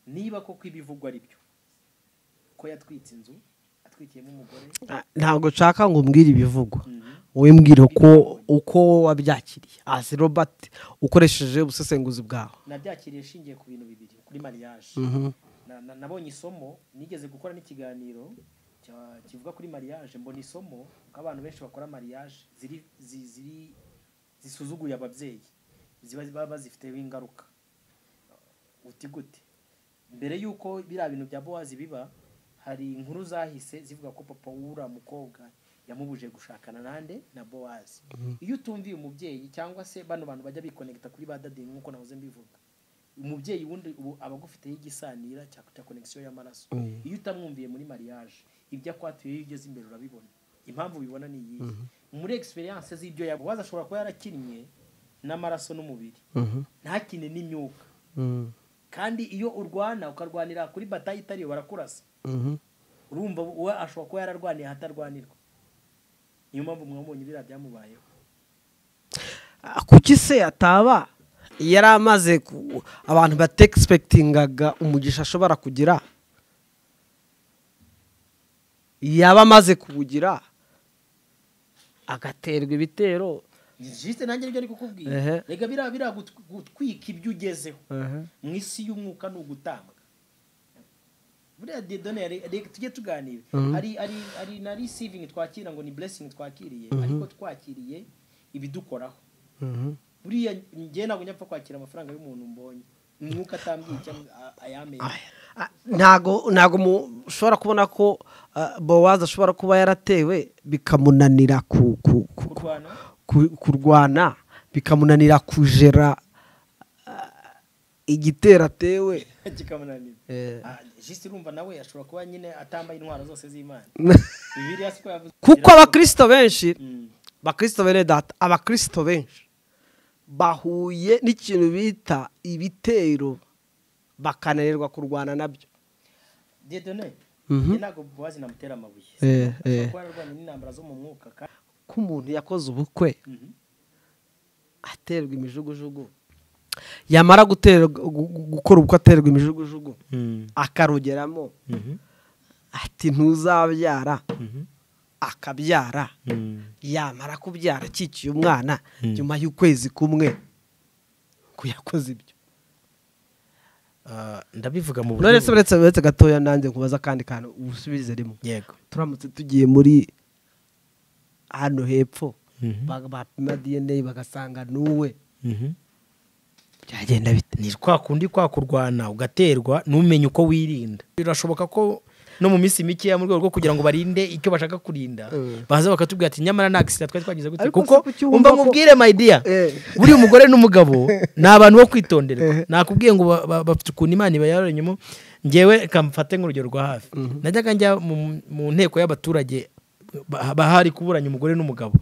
niba koko ibivugwa ari byo ko yatwitse inzu atwikiyemo umugore ntabwo nshaka ngo umbwire ibivugwa wimbwire uko uko wabyakiriye hasi robert ukoresheje ubusesenguzi bwawe nabyakiriye ishingiye ku bintu bibiri kuri mariage Na- na- nabonye isomo nigeze gukora n'ikiganiro cya- kivuga kuri mariage mbona isomo ko abantu benshi bakora mariage ziri zi- ziri zisuzuguye ababyeyi ziba baba bazifiteho ingaruka uti gute mbere y'uko biriya bintu bya bowazi biba hari inkuru zahise zivuga ko papa w'uriya mukobwa yamubuje gushakana nande na bowazi iyo utumviye umubyeyi cyangwa se bano bantu bajya bikonegita kuri ba dadingi nk'uko nahoze mbivuga umubyeyi wundi ubu aba agufiteho igisanira cya cya connection y'amaraso iyo utamwumviye muri mariage ibyo akwatuye iyo ugeze imbere urabibona impamvu ubibona ni iyihe muri experience z'ibyo yabaza ashobora kuba yarakinnye n'amaraso n'umubiri ntakine n'imyuka kandi iyo urwana ukarwanira kuri batayi itariyo barakurasa urumva we ashobora kuba yararwaniye ahatarwanirwa niyo mpamvu mwabonye biriya byamubayeho Ah, kuki se ataba yari amaze ku- abantu bategispekitingaga umugisha ashobora kugira yaba amaze kuwugira agaterwa ibitero jisite nanjye nibyo ari kukubwira Ehe. reka biriya biriya gut- gutwika ibyo ugezeho mu isi y'umwuka ni ugutambwa buriya dedone ya re- reka tujye tuganira hari hari hari na receiving twakira ngo ni blessing twakiriye ariko twakiriye ibidukoraho buriya njye ntabwo njya mpfa kwakira amafaranga y'umuntu mbonye umwuka atambwiye cyangwa a- ayamenye Ah, ntago ntago mu- ushobora kubona ko ah, bowazi ashobora kuba yaratewe bikamunanira ku- ku- ku- ku- kurwana ku- kurwana bikamunanira kujera ah, igitero atewe kikamunanira Ah, jisite urumva nawe ashobora kuba nyine atambaye intwaro zose z'imana bibiliya siko yavuze kuko abakirisito benshi Mm. abakirisito bene data abakirisito benshi bahuye n'ikintu bita ibitero bakananirwa kurwana nabyo dedone Mhm. njye ntabwo buwazi namutera amabuye Eh, eh. ashobora kuba yararwanye n'intambara zo mu mwuka kandi ko umuntu yakoze ubukwe Mhm. aterwa imijugujugu yamara guterwa- gu- gu- gukora ubukwe aterwa imijugujugu akarugeramo ati ntuzabyara akabyara yamara kubyara akikiye umwana nyuma y'ukwezi kumwe ko yakoze ibyo Ah, ndabivuga mu buryo nonese uretse uretse gatoya nanjye nkubaza akandi kantu ubusubize rimwe yego turamutse tugiye muri hano hepfo Mhm. ba- bapima dna bagasanga n'uwe Mhm. byagenda bite ni kwa kundi kwa kurwana ugaterwa ntumenye uko wirinda birashoboka ko no mu minsi mikeya mu rwego rwo kugira ngo barinde icyo bashaka kurinda baza bakatubwira ati nyamara nta gisida twari twagize gutya Ariko kuko se kuki umva wumva ko- nkubwire mayidiya Eh. buriya umugore n'umugabo ni abantu bo kwitonderwa nakubwiye ngo ba- ba- bafite ukuntu imana ibayaronyemo ngewe kamfate nk'urugero rwa hafi najyaga njya mu- mu nteko y'abaturage ba- bahari kuburanya umugore n'umugabo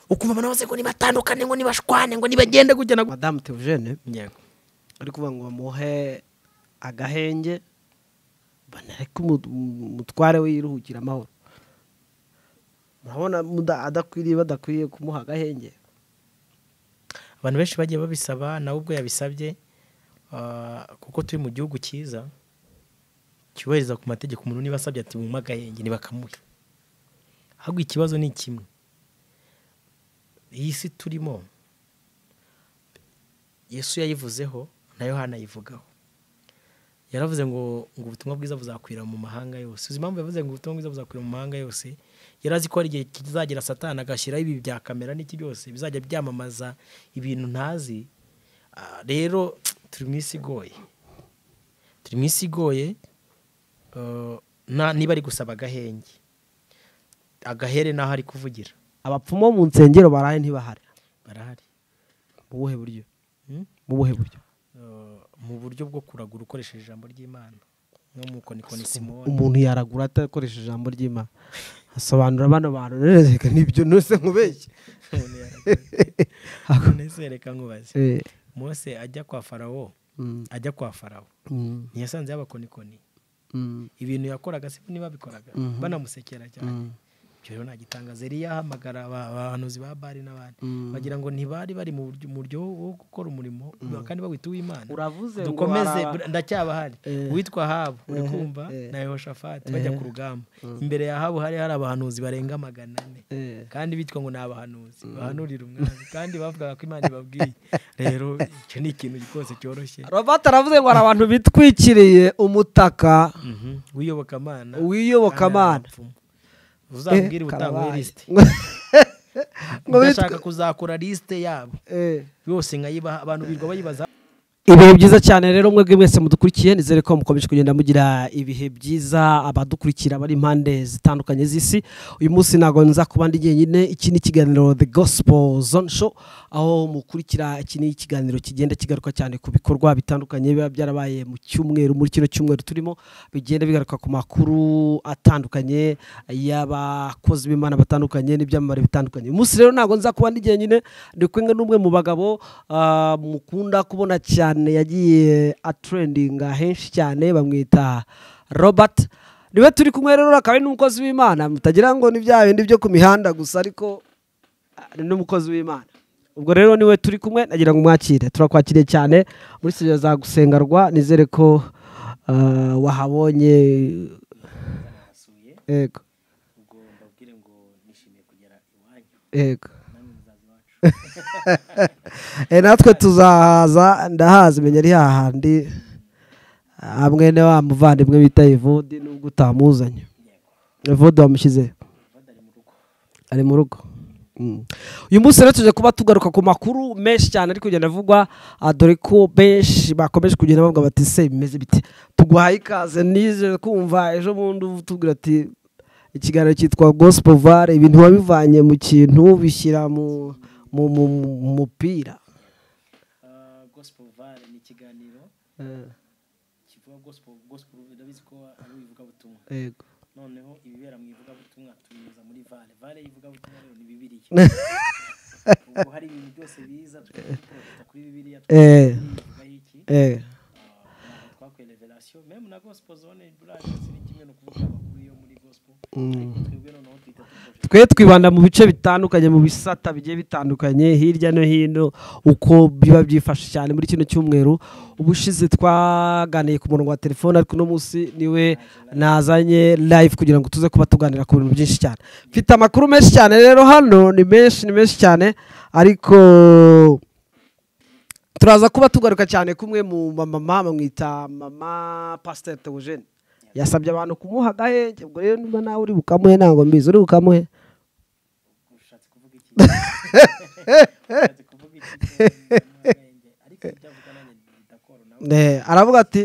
ukumva abantu bose ngo nibatandukane ngo nibashwane ngo nibagende gutya na gutya. madamu teogene Yego. ari kuvuga ngo bamuhe agahenge banareke umu- umutware we yiruhukire amahoro murabona muda- adakwiriye badakwiriye kumuha agahenge abantu benshi bagiye babisaba nawe ubwo yabisabye ah, kuko turi mu gihugu cyiza cyubahiriza ku mategeko umuntu niba asabye ati bumuhe agahenge ntibakamuhe ahubwo ikibazo ni kimwe iyi si turimo yesu yayivuzeho na yohana ayivugaho yaravuze ngo ngo ubutumwa bwiza buzakwira mu mahanga yose uzi impamvu yavuze ngo ubutumwa bwiza buzakwira mu mahanga yose yari azi ko hari igihe kizagera satani agashyiraho ibi bya kamera n'iki byose bizajya byamamaza ibintu ntazi Ah, rero turi mu isi igoye turi mu isi igoye eh, na- niba ari gusaba agahenge agahere n'aho ari kuvugira abapfumu bo mu nsengero baraye ntibahari barahari mu buhe buryo Hmm? mu buhe buryo Eh, mu buryo bwo kuragura ukoresheje ijambo ry'imana nko mu konikoni simoni umuntu yaragura atakoresheje ijambo ry'imana asobanura bano bantu rero reka nibyo nose nkubeshye umuntu yaragura reka nkubaze Eh, mose ajya kwa farawo mm, ajya kwa farawo mm, ntiyasanze y'abakonikoni mm, ibintu yakoraga si niba bikoraga banamusekera cyane mm. ibyo rero ntagitangaza yari yahamagara abahanuzi ba bari n'abandi bagira ngo ntibari bari mu buryo- mu buryo wo gukora umurimo kandi bawita uw'imana uravuze ngo dukomeze hari aba- br- ndacyabahari uwitwa habu uri kumva eh. na yehoshafati bajya ku rugamba imbere ya habu hari hari abahanuzi barenga magana ane Eh. kandi bitwa ngo ni abahanuzi bahanurira umwami kandi bavugaga ko imana ibabwiye rero icyo ni ikintu rwose cyoroshye robert aravuze ngo hari abantu bitwikiriye umutaka Mhm. w'iyobokamana w'iyobokamana uzabwira Eh, ubutangwa karabaye. lisite Ngo bitwe- ndashaka kuzakora lisite yabo Eh. yose nkayibaha abantu birirwa bayibaza ibihe byiza cyane rero mwebwe mwese mudukurikiye nizere ko mukomeje kugenda mugira ibihe byiza abadukurikira bari impande zitandukanye z'isi uyu munsi ntabwo nza kuba ndi jyenyine iki ni ikiganiro the gospel zone show aho mukurikira iki ni ikiganiro kigenda kigaruka cyane ku bikorwa bitandukanye biba byarabaye mu cyumweru muri kino cyumweru turimo bigenda bigaruka ku makuru atandukanye y'abakozi b'imana batandukanye n'ibyamamare bitandukanye uyu munsi rero ntabwo nza kuba ndi jyenyine ndi kumwe n'umwe mu bagabo ah, mukunda kubona cyane yagiye atrendinga henshi cyane bamwita robert niwe turi kumwe rero akaba ari n'umukozi w'imana mutagira ngo ni bya bindi byo ku mihanda gusa ariko ah, ni n'umukozi w'imana ubwo rero niwe turi kumwe nagira ngo umwakire turakwakiriye cyane muri studio za gusengarwa nizere ko ah, wahabonye nasuye ego ubwo mbabwire ngo nishimiye kugera iwanyu ego namwe muzaza iwacu Eh, natwe tuzahaza ndahazi menya ari hahandi ah, mwene wa muvandimwe bita evodi nubwo utamuzanye evodi wamushyize badari mu rugo ari mu rugo Mm. uyu munsi rero tuje kuba tugaruka ku makuru menshi cyane ari kugenda avugwa ah, dore ko benshi bakomeje kugenda bavuga bati se bimeze bite tuguhaye ikaze nize kumva ejo bundi tubwira ati ikiganiro cyitwa gospel vare ibintu wabivanye mu kintu bishyira mu mu mu mu mupira Ah, gospel vale ni ikiganiro kivuga gospel gospel ndabizi ko ari ivugabutumwa yego noneho ibibera mu ivugabutumwa tubinyuza muri vale vale y'ivugabutumwa rero ni bibiliya ubwo hari ibintu byose biza tukabiporojeta kuri bibiliya Eh. tukabivugaho iki eh twakuye revelation même na gospel zone burage ni kimwe no kuvuga amakuru yo muri gospel ariko twebwe noneho twita tuporojeta twe twibanda mu bice bitandukanye mu bisata bigiye bitandukanye hirya no hino uko biba byifashe cyane muri kino cyumweru ubushize twaganiye ku murongo wa telefone ariko uno munsi niwe nazanye live kugira ngo tuze kuba tuganira ku bintu byinshi cyane mfite amakuru menshi cyane rero hano ni menshi ni menshi cyane ariko turaza kuba tugaruka cyane kumwe mu mamama bamwita mama pasiteri teogene yasabye abantu kumuha agahenge ubwo rero niba nawe uri bukamuhe ntabwo mbizi uri bukamuhe ushatse kuvuga iki ushatse kuvuga iki ariko ibyavuga nanjye bidakoro nawe Eh, aravuga ati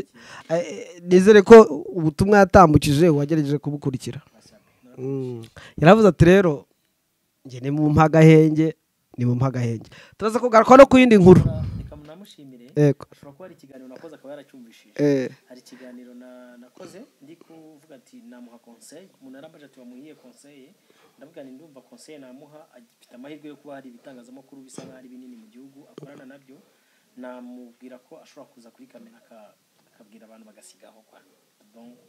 eh, eh, nizere ko ubutumwa yatambukije wagerageje kubukurikira bashabe Mm. yaravuze ati rero njye ni mu mpagahenge ni mu mpagahenge turaza kugaruka no ku yindi nkuru reka munamushimire Yego. ashobora kuba hari ikiganiro nakoze akaba yaracyumvishije Eh, hari ikiganiro na- nakoze ndi kuvuga ati namuha konseye umuntu yaramaje ati wamuhiye konseye ndavuga ni ndumva konseye namuha afite amahirwe yo kuba hari ibitangazamakuru bisa nk'aho ari binini mu gihugu akorana nabyo namubwira ko ashobora kuza kuri kamera aka- akabwira abantu bagasigaho kwa Donc,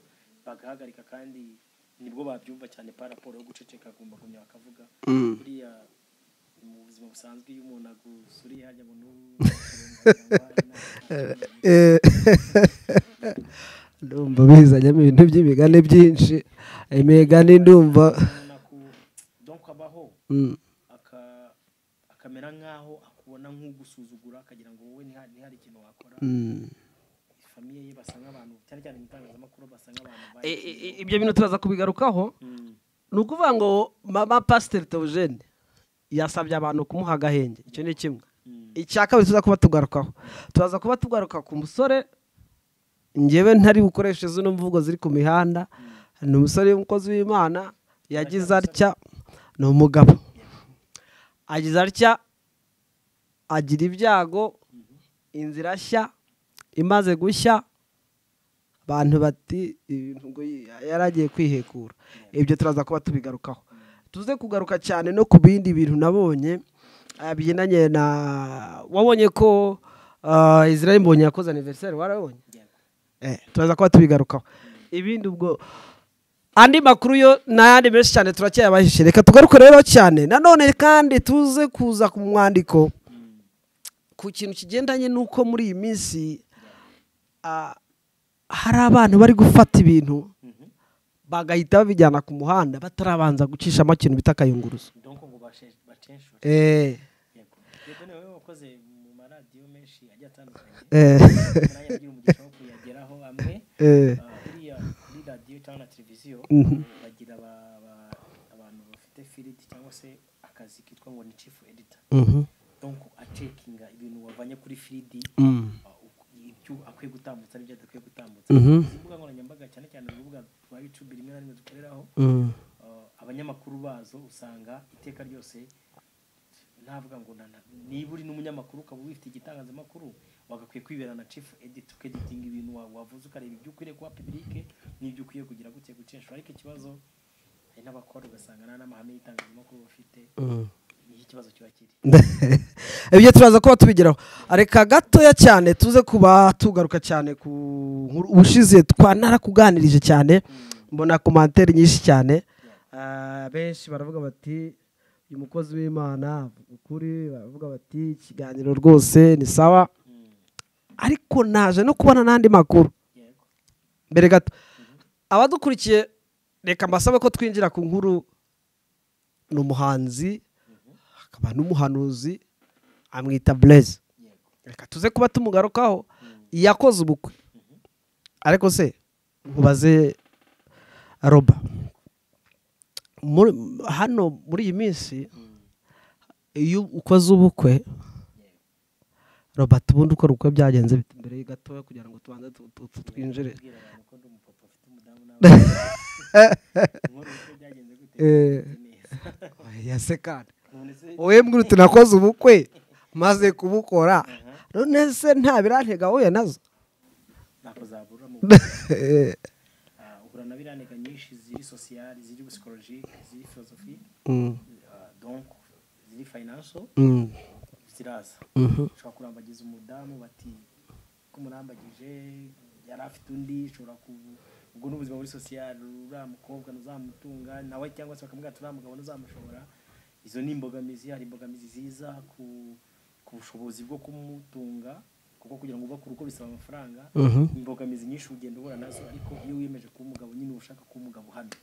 bagahagarika kandi nibwo babyumva cyane pa raporo yo guceceka gumbagumya bakavuga buriya mu buzima busanzwe iyo umuntu agusuriye hajya ngo n'u eh, ndumva bizanyamo ibintu by'imigani byinshi imigani ndumva umuntu aku- donc abaho Mm. aka- akamera nk'aho akubona nk'ugusuzugura akagira ngo wowe ntiha- ntihari ikintu wakora Mm. famiye ye basa nk'abantu cyane cyane mu itangazamakuru basa nk'abantu Eh, bazi- eh, eh, ibyo bintu turaza kubigarukaho Mm. ni ukuvuga ngo mama pasiteri teogene yasabye abantu kumuha agahenge icyo ni kimwe Mm. icya kabiri tuza kuba tugarukaho turaza kuba tugaruka ku musore ngewe ntari bukoreshe zino mvugo ziri ku mihanda ni umusore w'umukozi w'imana yagize atya ni umugabo agize atya agira ibyago inzira nshya imaze gushya abantu bati ibintu ngo yari agiye kwihekura ibyo turaza kuba tubigarukaho tuze kugaruka cyane no ku bindi bintu nabonye ah, bigendanye na wabonye ko ah, israel mbonye yakoze aniveriseri warabonye Yego. Eh, turaza kuba tubigarukaho ibindi ubwo andi makuru yo n'ayandi menshi cyane turacyayabahishe reka tugaruke rero cyane nanone kandi tuze kuza ku mwandiko ku kintu kigendanye n'uko muri iyi minsi ah, hari abantu bari gufata ibintu bagahita babijyana ku muhanda batarabanza gucishamo ikintu bita akayunguruzo donc ngo bashe- bacenshura Eh, yego yego niwe wakoze mu maradiyo menshi agiye atandukanye eh, nanjye nagira umugisha wo kuyageraho amwe eh, Ah, buriya kuri radiyo cyangwa na televiziyo bagira aba- aba- abantu bafite firiti cyangwa se akazi kitwa ngo ni chief editor mhm, donc acekinga ibintu wavanye kuri firidi mm, uh, uku- ibyo akwiye gutambutsa n'ibyo adakwiye gutambutsa mhm, izi mbuga nkoranyambaga cyane cyane urubuga rwa youtube rimwe na rimwe dukoreraho mm, uh, abanyamakuru bazo usanga iteka ryose ntavuga ngo na- na- niba uri n'umunyamakuru ukaba wifite igitangazamakuru wagakwiye kwibera na chief edit ukeditinga ibintu wa- wavuze ukareba ibyo ukwiriye kuba publike n'ibyo ukwiye kugira gutya gucenshura ariko ikibazo hari n'abakora ugasanga nta n'amahame y'itangazamakuru bafite mm. niho ikibazo kiba kiri ibyo turaza kuba tubigeraho reka gatoya cyane tuze kuba tugaruka cyane ku nkuru ubushize twanakuganirije cyane mbona komantere nyinshi cyane Ah, benshi baravuga bati uyu mukozi w'imana avuga ukuri baravuga bati ikiganiro rwose ni sawa Mm, ariko naje no kubona n'andi makuru yego mbere gato abadukurikiye reka mbasabe ko twinjira ku nkuru ni umuhanzi akaba n'umuhanuzi amwita bureze yego reka tuze kuba tumugarukaho yakoze ubukwe ariko se nkubaze roba muri- hano muri iyi minsi iyo ukoze ubukwe robert ubundi ukora ubukwe byagenze bite mbere gatoya kugira ngo tubanze tu- tu- tu- twinjire kubwira abantu ko ndi umupapa ufite umudamu n'abana nkora uko byagenze gute Eh. neza yase kandi none se wowe mbwira uti nakoze ubukwe maze kubukora none se nta birantega wowe nazo ntako zabura mu Ah, uhura na biranega nyinshi ziri sosiyali ziri psikologike ziri filozofi Mm, ah, donc ziri fayinanso mm, ziraza mhm, ushobora kurambagiza umudamu bati ko umurambagije yari afite undi ushobora ku ubwo ni ubuzima muri sosiyali uriya mukobwa ntuzamutunga nawe cyangwa se bakamubwira ati uriya mugabo ntuzamushobora izo ni imbogamizi hari imbogamizi ziza ku ku bushobozi bwo kumutunga kuko kugira ngo ubake urugo bisaba amafaranga mhm. imbogamizi nyinshi ugenda uhura nazo ariko iyo wiyemeje kuba umugabo nyine uba ushaka kuba umugabo uhamye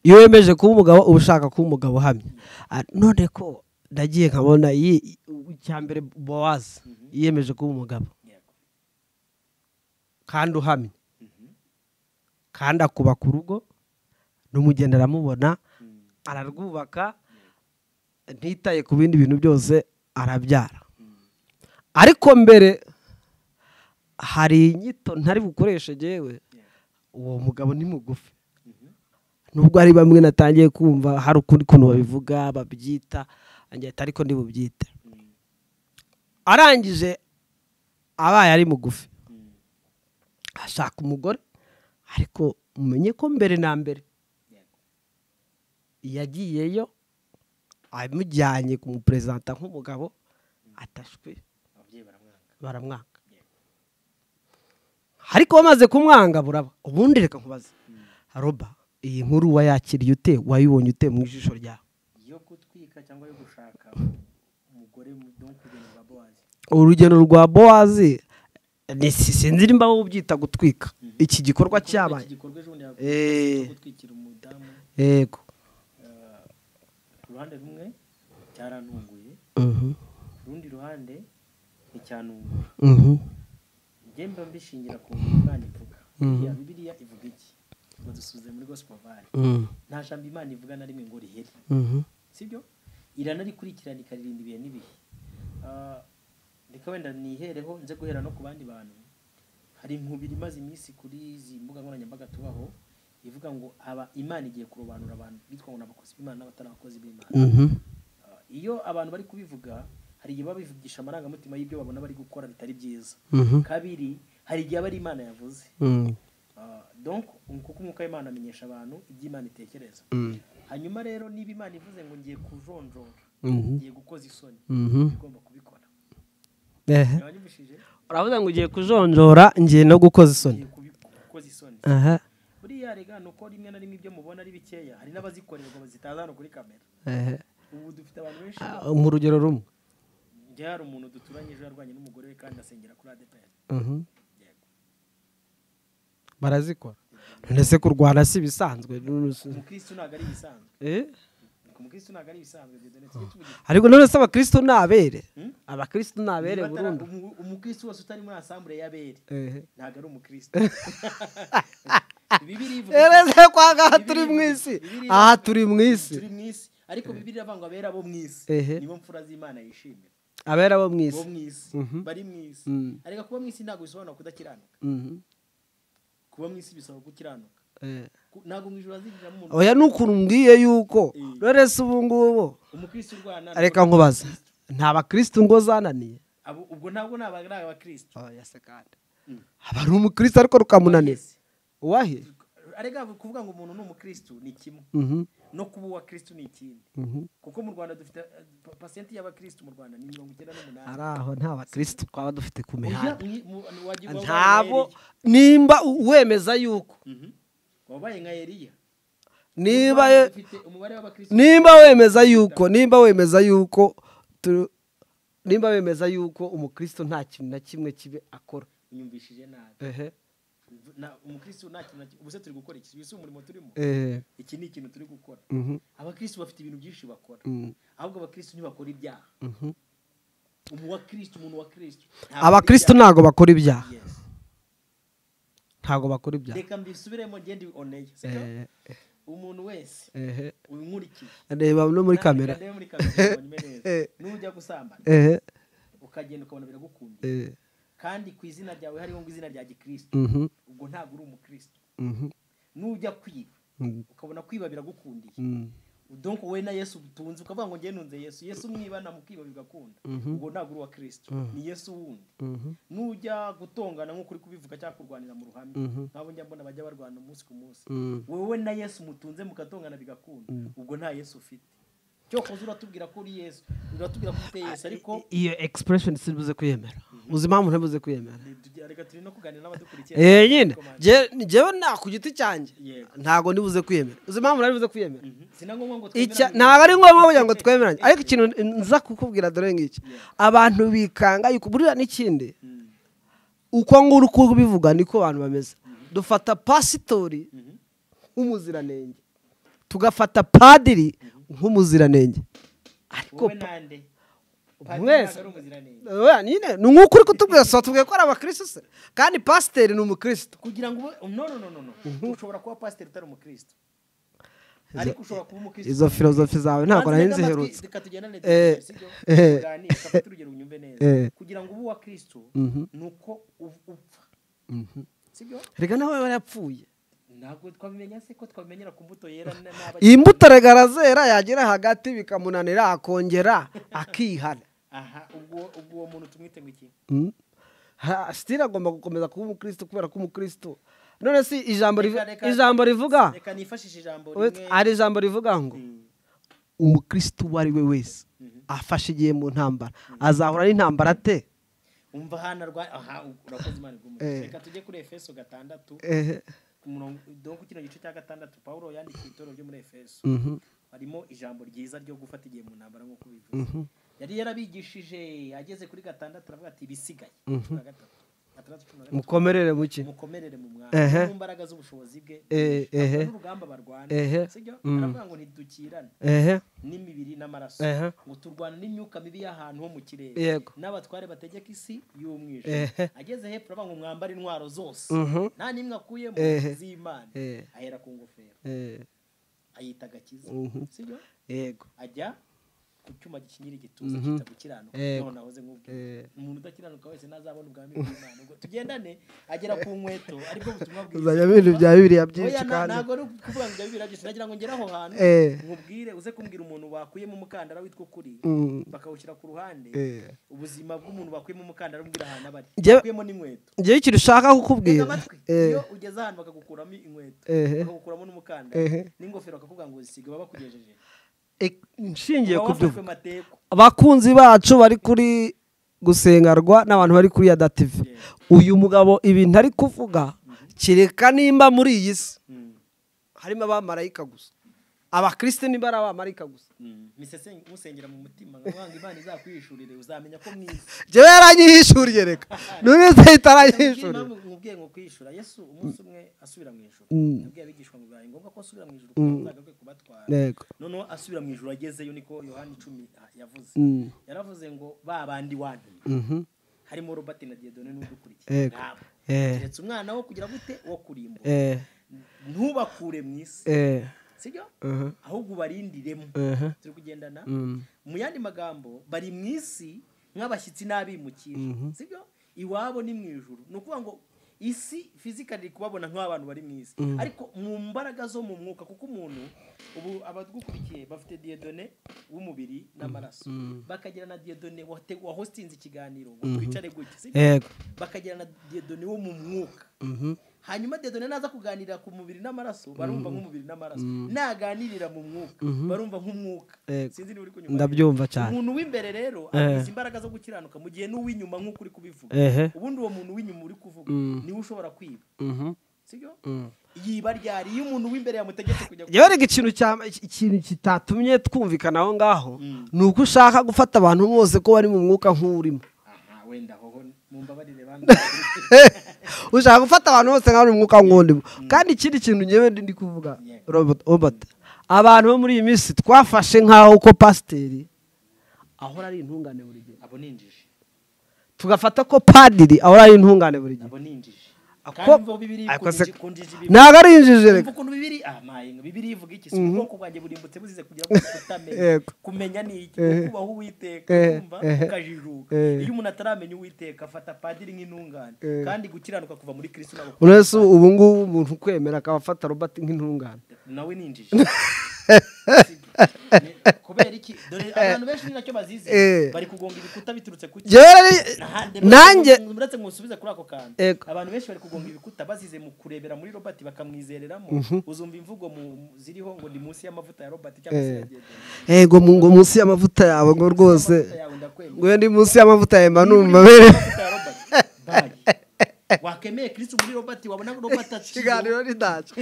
iyo wemeje kuba umugabo uba ushaka kuba umugabo uhamye Ah, none ko nagiye nkabona iyi- i- u- icya mbere bowazi Mhm. yiyemeje kuba umugabo yego kandi uhamye Mhm. kandi akubaka urugo n'umugeni aramubona Mm. ararwubaka ntitaye ku bindi bintu byose arabyara ariko mbere hari inyito ntari bukoreshe jyewe Yeah. uwo mugabo ni mugufi Mhm. nubwo hari bamwe natangiye kumva hari ukundi kuntu babivuga babyita angira ati ariko ndibubyite Mm. arangije abaye ari mugufi Mm. ashaka umugore ariko mumenye ko mbere na mbere Yego. yagiyeyo amujyanye kumuperezanta nk'umugabo atashwe ababyeyi baramwanga baramwanga ariko bamaze kumwanga buraba ubundi reka nkubaze Mm. roba iyi nkuru wayakiriye ute wayibonye ute mu ijisho ryawe yo gutwika cyangwa yo gushaka umugore mu- no kugenda ba bowazi urugendo rwa bowazi ni si- sinzi nimba wowe ubyita gutwika iki gikorwa cyabaye Iki gikorwa ejo bundi Eh. yaguye gutwikira umudamu yego ah, uruhande rumwe cyarantunguye Mhm. ku rundi ruhande nticyantunguye Mhm. njye mba mbishingira ku Imana ivuga Buriya bibiliya ivuga iki ngo dusuze muri gospel vale Mhm. nta jambo imana ivuga na rimwe ngo rihere Mhm. sibyo iranarikurikirana ikaririnda ibihe n'ibihe Ah, reka wenda nihereho nze guhera no ku bandi bantu hari inkubiri imaze iminsi kuri izi mbuga nkoranyambaga tubaho ivuga ngo aba imana igiye kurobanura abantu bitwa ngo ni abakozi b'imana n'abatari abakozi b'imana Mhm. Ah, iyo abantu bari kubivuga hari igihe babivugisha amarangamutima y'ibyo babona bari gukora bitari byiza Mhm. kabiri hari igihe aba ari imana yavuze Mhm. Ah, donc kuko umwuka w'imana amenyesha abantu ibyo imana itekereza Mhm. hanyuma rero niba imana ivuze ngo ngiye kujonjora Mhm. ngiye gukoza isoni Mhm. igomba kubikora Ehe. yabanyumishije uravuga ngo ugiye kujonjora ngiye no gukoza isoni ngiye kubi- gukoza isoni aha buriya byarega ni uko rimwe na rimwe ibyo mubona ari bikeya hari n'abazikorerwa zitaza hano kuri kamera ehe ubu dufite abantu benshi Ah, mu rugero rumwe njye hari umuntu duturanye ejo yarwanye n'umugore we kandi asengera kuri adeperi Mhm. barazikora none se kurwana si ibisanzwe umukristo ntabwo ari ibisanzwe Eh? umukristo ntabwo ari ibisanzwe dore tujye tuvuga ariko none se abakristo ni abere Hmm? abakristo ni abere Niba atari- burundu umu- umukristo wose utari muri asambure y'abere Ehe. ntabwo ari umukristo bibiri ivuga Ere se kwa ngaha Bibiliya turi mu ivuga- isi Bibiliya aha ivuga- turi mu turi isi mu isi ariko bibiri avanga abera bo mu isi Ehe. nibo mfura z'imana yishimira abera bo mu bo isi mu isi Mhm. bari mu isi Mm. ariko kuba mu isi ntabwo bisobanura kudakiranuka Mhm. kuba mu isi bisaba gukiranuka Eh. Ku- ntabwo mu ijoro hazinjiramo umuntu oya ni ukuntu mbwiye yuko Eh. none se ubu ngubu umukristo urwana reka nkubaza nta bakristo ngo zananiye Abo- ubwo ntabwo ni abari abakristo oya se kandi Mm. aba ari umukristo ariko rukamunaniza uwahe arega kuvuga ngo umuntu ni umukristo ni kimwe Mhm. no kuba uwa kristo ni ikindi Mhm. kuko mu rwanda dufite eh, pa- pasenti y'abakristo mu rwanda ni mirongo icyenda n'umunani ari aho nta bakristo twaba dufite ku Oya, mihanda mwi- mu- wagira ngo ntabo wabaye nka nimba u- wemeza yuko Eliya. Mhm. wabaye nka eliya niba Mu Rwanda ye- dufite umubare w'abakristo nimba wemeza yuko nimba wemeza yuko tu- nimba wemeza yuko umukristo nta kintu na kimwe kibe akora unyumvishije nabi ehe Na- umukristo nta kintu na kimwe ubuse turi gukora iki ubuse umurimo turimo ehe iki ni ikintu turi gukora mhm, abakristo bafite ibintu byinshi bakora mhm, ahubwo abakristo ntibakora ibyaha mhm. umu wa kristo umuntu wa kristo ntabwo abakristo akora ntago bakora ibyaha ibyaha. Yes. ntago bakora ibyaha reka mbisubiremo ngende oneye siko ehe umuntu wese ehe unkurikiye reba no muri kamera Kandi muri kamera ubonye neza. Eh. nujya gusambana ehe ukagenda ukabona biragukunda ehe kandi ku izina ryawe hariho ngo izina rya gikristo mhm, ubwo ntabwo uri umukristo mhm, nujya kwiba mhm, ukabona kwiba biragukundiye mhm. donc wowe na yesu utunze ukavuga ngo njye ntunze yesu yesu mwibana mukiba bigakunda ubwo ntabwo uri uwa kristo ni yesu wundi Mhm. nujya gutongana nk'uko uri kubivuga cyangwa kurwanira mu ruhame Mhm. nk'abo njya mbona bajya barwana umunsi ku munsi Mhm. wowe na yesu mutunze mugatongana bigakunda ubwo nta yesu ufite cyokoze uratubwira ko uri yesu uratubwira ko ufite yesu ariko iyo expression simbuze kuyemera uzi impamvu ntabuze kuyemera Ntitujya- reka turi no kuganira n'abadukurikiye Eh, nyine Komanda. Je- njyewe nta ku giti cyanjye Yego. ntago ndibuze kwiyemera uzi impamvu nari buze kwiyemera Mhm. si na ngombwa ngo icya twemerane. ntabwo ari ngombwa kugira ngo twemeranye ariko ikintu nza kukubwira dore ngiki abantu bikanga yuko buriya n'ikindi Mm. uko nguru uko ubivuga niko abantu bameze dufata pasitori Mhm. nk'umuziranenge tugafata padiri nk'umuziranenge ariko wowe pa- nande Mwese. Padiri ntabwo ari umuziranenge. Oya, nyine ni nk'uko uri kutubwira so tubwiye ko ari abakristo se kandi pasiteri ni umukristo kugira ngo ube no no no no no ushobora kuba pasiteri utari umukristo ariko ushobora kuba umukristo izo filozofi zawe ntabwo nari nziherutse reka tugendane Eh, eh. tuganire fata urugero unyumve neza Eh. kugira ngo ube uwa kristo Mhm. ni uko u- upfa sibyo reka nawe yarapfuye ntabwo twabimenya se ko twabimenyera ku mbuto yera na- n'abakiri- iyi mbuto regarazera yagera hagati bikamunanira akongera akihana aha ubwo ubwo uwo muntu tumwite ngo iki Ha- sitira agomba gukomeza kuba umukristo kubera ko umukristo none si ijambo rivu- Reka- reka- ijambo rivuga reka nifashishe ijambo wait, rimwe hari ijambo rivuga ngo Mm. umukristo uwo ari we wese afashe igihe mu ntambara azahura n'intambara ate umva hano arwaye aha urakoze imana igumugisha Eh. reka tujye kuri efeso gatandatu Ehe, ku murongo donko kino gice cya gatandatu pawulo yandikiye itorero ryo muri efeso mhm, harimo ijambo ryiza ryo gufata igihe mu ntambara nk'uko bivuze yari yarabigishije ageze kuri gatandatu aravuga ati ibisigaye cumi na gatatu gatandatu cumi na gatatu mukomerere muke mukomerere mu Ehe. mwanya mu mbaraga z'ubushobozi bwe Eh, ehe. Ntabwo n'urugamba barwana Ehe. sibyo Mm. aravuga ngo ntidukirane ehe n'imibiri n'amaraso Ehe. ngo turwana n'imyuka mibi y'ahantu ho mu kirere Yego. n'abatware bategeka isi Ehe. y'umwijima ageze hepfo aravuga ngo mwambare intwaro zose Mhm. nta n'imwe akuyemo Ehe. z'imana Eh. ahera ku ngofero Eh, ayita agakiza Mhm. sibyo yego ajya ku cyuma gikinyira igituza Mhm. cyita gukiranuka Yego. none ahoze nk'ubwira Eh. umuntu udakiranuka wese ntazabona ubwami bw'imana ubwo tugendane agera ku nkweto aribwo butumwa uzajya mu bintu bya bibiliya byinshi Oya, na- kandi ntabwo ari ukuvuga ngo ibyo birageze nagira ngo ngere aho hantu Eh. nkubwire uze kumbwira umuntu wakuyemo umukandara witwa ukuri Mm. bakawushyira ku ruhande Eh. ubuzima bw'umuntu wakuyemo umukandara umbwira ahantu aba ari Njye- wakuyemo n'inkweto njyewe ikintu ushaka tega kukubwira amatwi Eh, iyo ugeze ahantu bakagukuramo inkweto Ehe. bakagukuramo n'umukandara Ehe. n'ingofero bakakubwira ngo uzisige baba bakugejeje ek- nshingiye Uba ku byo wafashwe mateko abakunzi bacu bari kuri gusengarwa n'abantu bari kuri yada tv uyu mugabo ibintu ari kuvuga kereka nimba muri iyi si Mm. harimo abamarayika gusa abakristo niba ari abamarayika gusa misesenge usengera mu mutima nkabanga imana izakwihishurire uzamenya ko mwiza njyewe yaranyihishuriye reka none se itaranyihishuriye impamvu nkubwiye ngo kwihishura yesu umunsi umwe asubira mu ijoro yabwiye abigishwa ngo bibaye ngombwa ko asubira mu ijoro kugira ngo azagaruke kubatwara yego noneho asubira mu ijoro agezeyo niko yohani icumi a- yavuze Mm. yaravuze ngo ba bandi wanyu Mhm. harimo robert na diedone n'udukurikiye Yego. Eh. keretse umwana wo kugira gute wo kurimbura Eh, ntubakure mu isi eh, sibyo uh-huh, ahubwo ubarindiremo uh-huh, turi kugendana mm, mu yandi magambo bari mu isi nk'abashyitsi n'abimukira Mhm. sibyo iwabo ni mu ijuru ni ukuvuga ngo isi fizikali iri kubabona nk'abantu bari mu isi ariko mu mbaraga zo mu mwuka kuko umuntu ubu abadukurikiye bafite diyedone w'umubiri n'amaraso bakagira na diyedone wate- wahostinze ikiganiro ngo twicare gutya sibyo yego bakagira na diyedone wo mu mwuka hanyuma dedone naza kuganirira ku mubiri n'amaraso barumva nk'umubiri n'amaraso naganirira mu mwuka barumva nk'umwuka Yego. sinzi niba uri kunyumva ndabyumva cyane umuntu w'imbere rero Eh. agize imbaraga zo gukiranuka mu gihe n'uw'inyuma nk'uko uri kubivuga ehe ubundi uwo muntu w'inyuma uri kuvuga niwe ushobora kwiba mhm, sibyo mm. yiba ryari iyo umuntu w'imbere yamutegetse kujya yewe reka ikintu cya- iki- ikintu kitatumye twumvikana aho ngaho Mm. ni uko ushaka gufata abantu bose ko bari mu mwuka nk'urimo aha wenda hoho mumbabarire bana ushaka gufata abantu bose nka bari mu mwuka nk'urimo kandi ikindi kintu ngewe ndi ndi kuvuga Yego. Robert- Robert abantu bo muri iyi minsi twafashe nk'aho ko pasiteri ahora ari intungane buri gihe abo ninjije tugafata ko padiri ahora ari intungane buri gihe abo ninjije Ako- kandi bo bibiri ako se- kunjije ibibiri ntabwo ari injiji reka Umva ukuntu bibiri ah mayinga bibiri ivuga iki si ubwoko bwanjye burimbutse buzize kugira ngo utamenye Yego. kumenya ni iki Ehe. kubaho uwiteka Ehe. kumva Ehe. ukajijuka Ehe. iyo umuntu ataramenya uwiteka afata padiri nk'intungane Ehe. kandi gukiranuka kuva muri kristo nabo uretse ubu ngubu umuntu ukwemera akaba afata robert nk'intungane nawe ninjije kubera iki dore abantu benshi ni nacyo bazize Eh. bari kugonga ibikuta biturutse ku ki Njyewe ari nanjye muretse musubize kuri ako kantu Ego. abantu benshi bari kugonga ibikuta bazize mu kurebera muri robert bakamwizereramo uzumva imvugo mu- ziriho ngo ni munsi y'amavuta ya robert cyangwa se Eh. ya Diedone. yego mu- ngo munsi y'amavuta yawe ngo rwose Amavuta yawe ndakwemera. ngo ndi munsi y'amavuta yawe mba numva Niba uri aberewe amavuta ya Robert, bye. wakemeye kristo muri robert wabona robert ikiganiro aciye ntacyo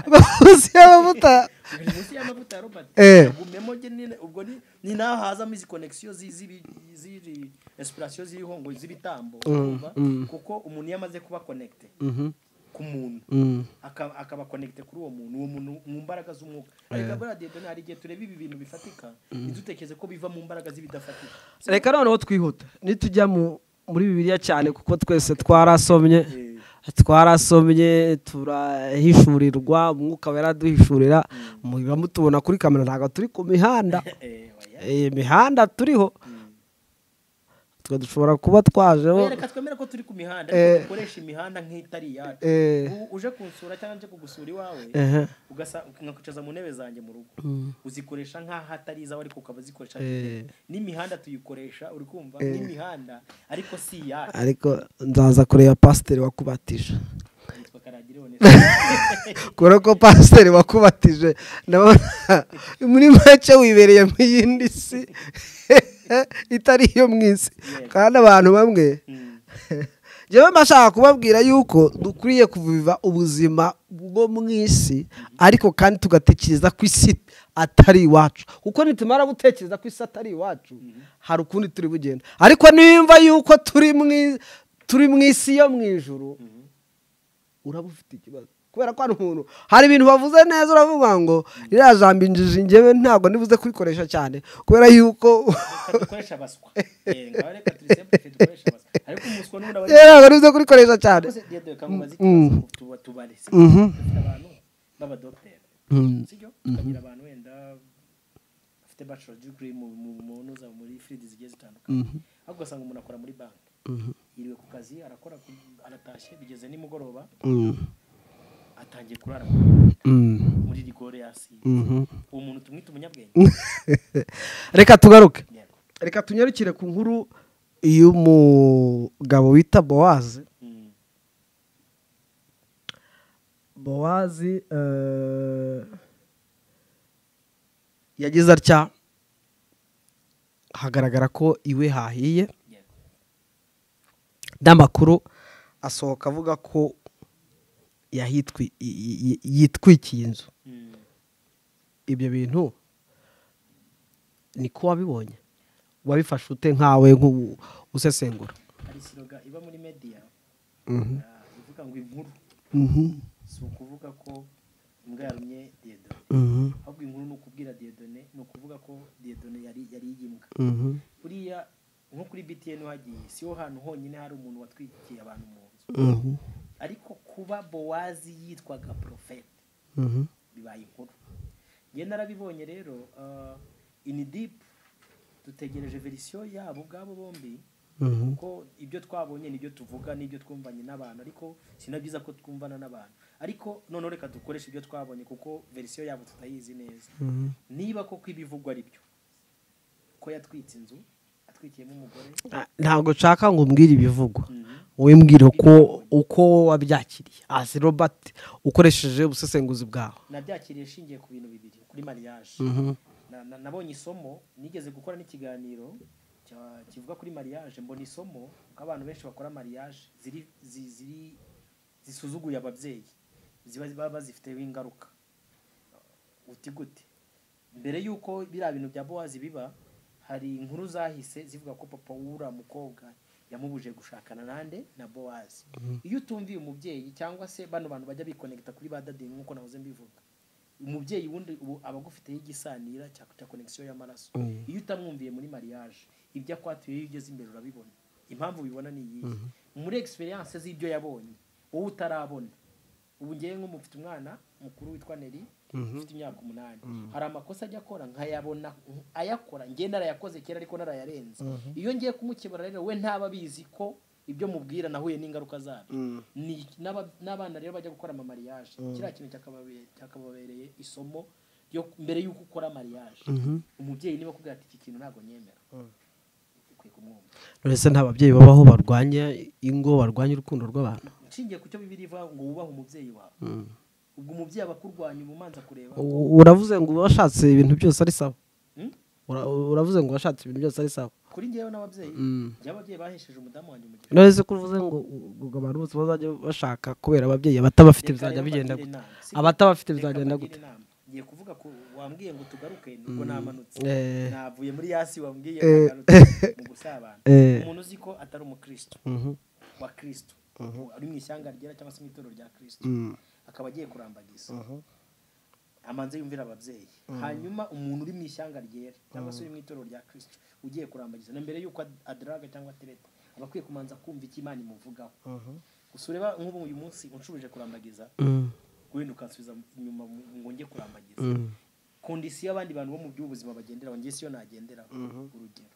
ngo munsi y'amavuta ni munsi y'amavuta ya robert Eh. agumemo ge nyine ubwo ni ni naho hazamo izi connection zi- zibi- ziri inspiration ziriho ngo z'ibitambo urumva? kuko umuntu iyo amaze kuba connecte ku muntu Mm. aka- akaba connecte kuri uwo muntu uwo muntu mu mbaraga z'umwuka ariko buriya Dieudonné, hari igihe tureba ibi bintu bifatika ntidutekereze ko biva mu mbaraga z'ibidafatika reka noneho twihuta nitujya mu muri bibiliya cyane kuko twese twarasomye twarasomye turahishurirwa umwuka wera duhishurira muba mutubona kuri kamera ntabwo turi ku mihanda Eh, oya. iyi mihanda turiho twe dushobora kuba twajeho reka twemere ko turi ku mihanda Eh. ariko dukoresha imihanda nk'itari iyacu Eh. U- uje kunsura cyangwa nje kugusura iwawe Ehe. ugasa nkakwicaza mu ntebe zanjye mu rugo uzikoresha nk'aho atari izawe ariko ukaba uzikoresha Eh. n'imihanda tuyikoresha uri kumva n'imihanda ariko si iyacu ariko nzaza kureba pasiteri wakubatije yitwa karagire one kubera ko pasiteri wakubatije ndabona muri make wibereye mu yindi si itari iyo mu isi kandi abantu bamwe Mm. njyewe mba nshaka kubabwira yuko dukwiriye kuviva ubuzima bwo mu isi ariko kandi tugatekereza ko isi atari iwacu kuko nitumara gutekereza ko isi atari iwacu hari ukundi turi bugenda ariko nimba yuko turi mu i- turi mu isi yo mu ijuru uraba ufite ikibazo kubera ko hari umuntu hari ibintu bavuze neza uravuga ngo ririya jambo injiji njyewe ntabwo nibuze kurikoresha cyane kubera yuko Reka dukoresha baswa Eh, ngaho reka turi simple dukoresha baswa ariko umuswa n'ubundi aba ari rero ntabwo nibuze kurikoresha cyane rwose Dieudonné, kankubaza ikibazo tuba tubare sibyo? dufite abantu b'abadogiteri Mm. sibyo tukagira abantu wenda bafite bachelor degree mu mu mu za muri field zigiye zitandukanye ariko ugasanga umuntu akora muri banki yiriwe ku kazi arakora ku- aratashye bigeze nimugoroba Mm. atangiye kurara Mm. muri rigore yasi uwo muntu tumwite umunyabwenge reka tugaruke Yego. reka tunyarukire ku nkuru y'umugabo wita bowazi Mm. bowazi eh, yagize atya hagaragara ko iwe hahiye Yego. n'amakuru asohoka avuga ko yahitwi- y- y- yitwikiye inzu Mm. ibyo bintu niko wabibonye wabifashe ute nkawe nk'u- usesengura hari siroga iba muri media Mhm. ah, ivuga ngo inkuru Mhm. si ukuvuga ko imbwa yarumye diyedone Mhm. ahubwo inkuru ni ukubwira diyedone ni ukuvuga ko diyedone yari yari y'imbwa Mhm. buriya nko kuri btn hagiye si ho hantu honyine hari umuntu watwikiye abantu mu nzu Mhm. ariko kuba bowazi yitwaga porofete Mhm. bibaye inkuru nge narabibonye rero ah, in deep dutegereje verisiyo yabo ubwabo bombi Mhm. kuko ibyo twabonye nibyo tuvuga n'ibyo twumvanye n'abantu ariko si na byiza ko twumvana n'abantu ariko noneho reka dukoreshe ibyo twabonye kuko verisiyo yabo tutayizi neza Mhm. niba koko ibivugwa ari byo ko yatwitse inzu atwikiyemo umugore Ah, ntabwo nshaka ngo umbwire ibivugwa Mhm. wimbwira uko uko wabyakiriye hasi robert ukoresheje ubusesenguzi bwawe nabyakiriye shingiye ku bintu bibiri kuri mariage Na- na- nabonye isomo nigeze gukora n'ikiganiro cya- kivuga kuri mariage mbona isomo ko abantu benshi bakora mariage ziri zi- ziri zisuzuguye ababyeyi ziba baba bazifiteho ingaruka uti gute mbere y'uko biriya bintu bya bowazi biba hari inkuru zahise zivuga ko papa w'uriya mukobwa yamubuje gushakana nande na bowazi iyo utumviye umubyeyi cyangwa se bano bantu bajya bikonegita kuri ba dadi nk'uko nahoze mbivuga umubyeyi wundi ubu aba agufiteho igisanira cya cya konegisiyo y'amaraso Mm. iyo utamwumviye muri mariage ibyo akwatuye iyo ugeze imbere urabibona impamvu ubibona ni iyihe muri egisperiyanse z'ibyo yabonye wowe utarabona ubu ngewe nk'umufite umwana mukuru witwa neri ufite imyaka umunani hari amakosa ajya akora nkayabona nk- ayakora ngewe narayakoze kera ariko narayarenze iyo ngiye kumukebura rero we ntaba abizi ko ibyo mubwira nahuye n'ingaruka zabyo ni n'aba- n'abana rero bajya gukora amamariyaje kiriya kintu cyakababe- cyakababereye isomo ryo mbere y'uko ukora mariyaje umubyeyi niba akubwira ati iki kintu ntabwo nyemera ukwiye kumwumva none se nta babyeyi babaho barwanya ingo barwanya urukundo rw'abantu nshingiye ku cyo bibiri ivuga ngo wubahe umubyeyi wawe ubwo umubyeyi aba akurwanya uba umanza kureba U- uravuze ngo uba washatse ibintu byose ari sawa Hmm? Ura- uravuze ngo washatse ibintu byose ari sawa kuri njyewe n'ababyeyi Mm. njye ababyeyi bahesheje umudamu wanjye umugisha none se ko uvuze ngo ngo abantu bose bazajya bashaka kubera ababyeyi abatabafite bizajya bigenda gute abatabafite bizagenda gute ngiye kuvuga ko wambwiye ngo tugaruke nubwo namanutse Eh. navuye muri yasi wambwiye nagarutse mu gusabana Eh. umuntu uzi ko atari umukristo Mhm. wa kristo ari mu ishyanga ryera cyangwa se mu itorero rya kristo Mm. akaba agiye kurambagiza amanze yumvira ababyeyi hanyuma umuntu uri mu ishyanga ryera cyangwa se uri mu itorero rya kristo ugiye kurambagiza na mbere y'uko ad- adaraga cyangwa atereta aba akwiye kumanza kumva icyo imana imuvugaho gusa ureba nk'ubu uyu munsi unshubije kurambagiza Mm. wenda ukansubiza inyuma mu- ngo njye kurambagiza Mm. kondisiyo y'abandi bantu bo mu by'ubuzima bagenderaho njye siyo nagenderaho urugero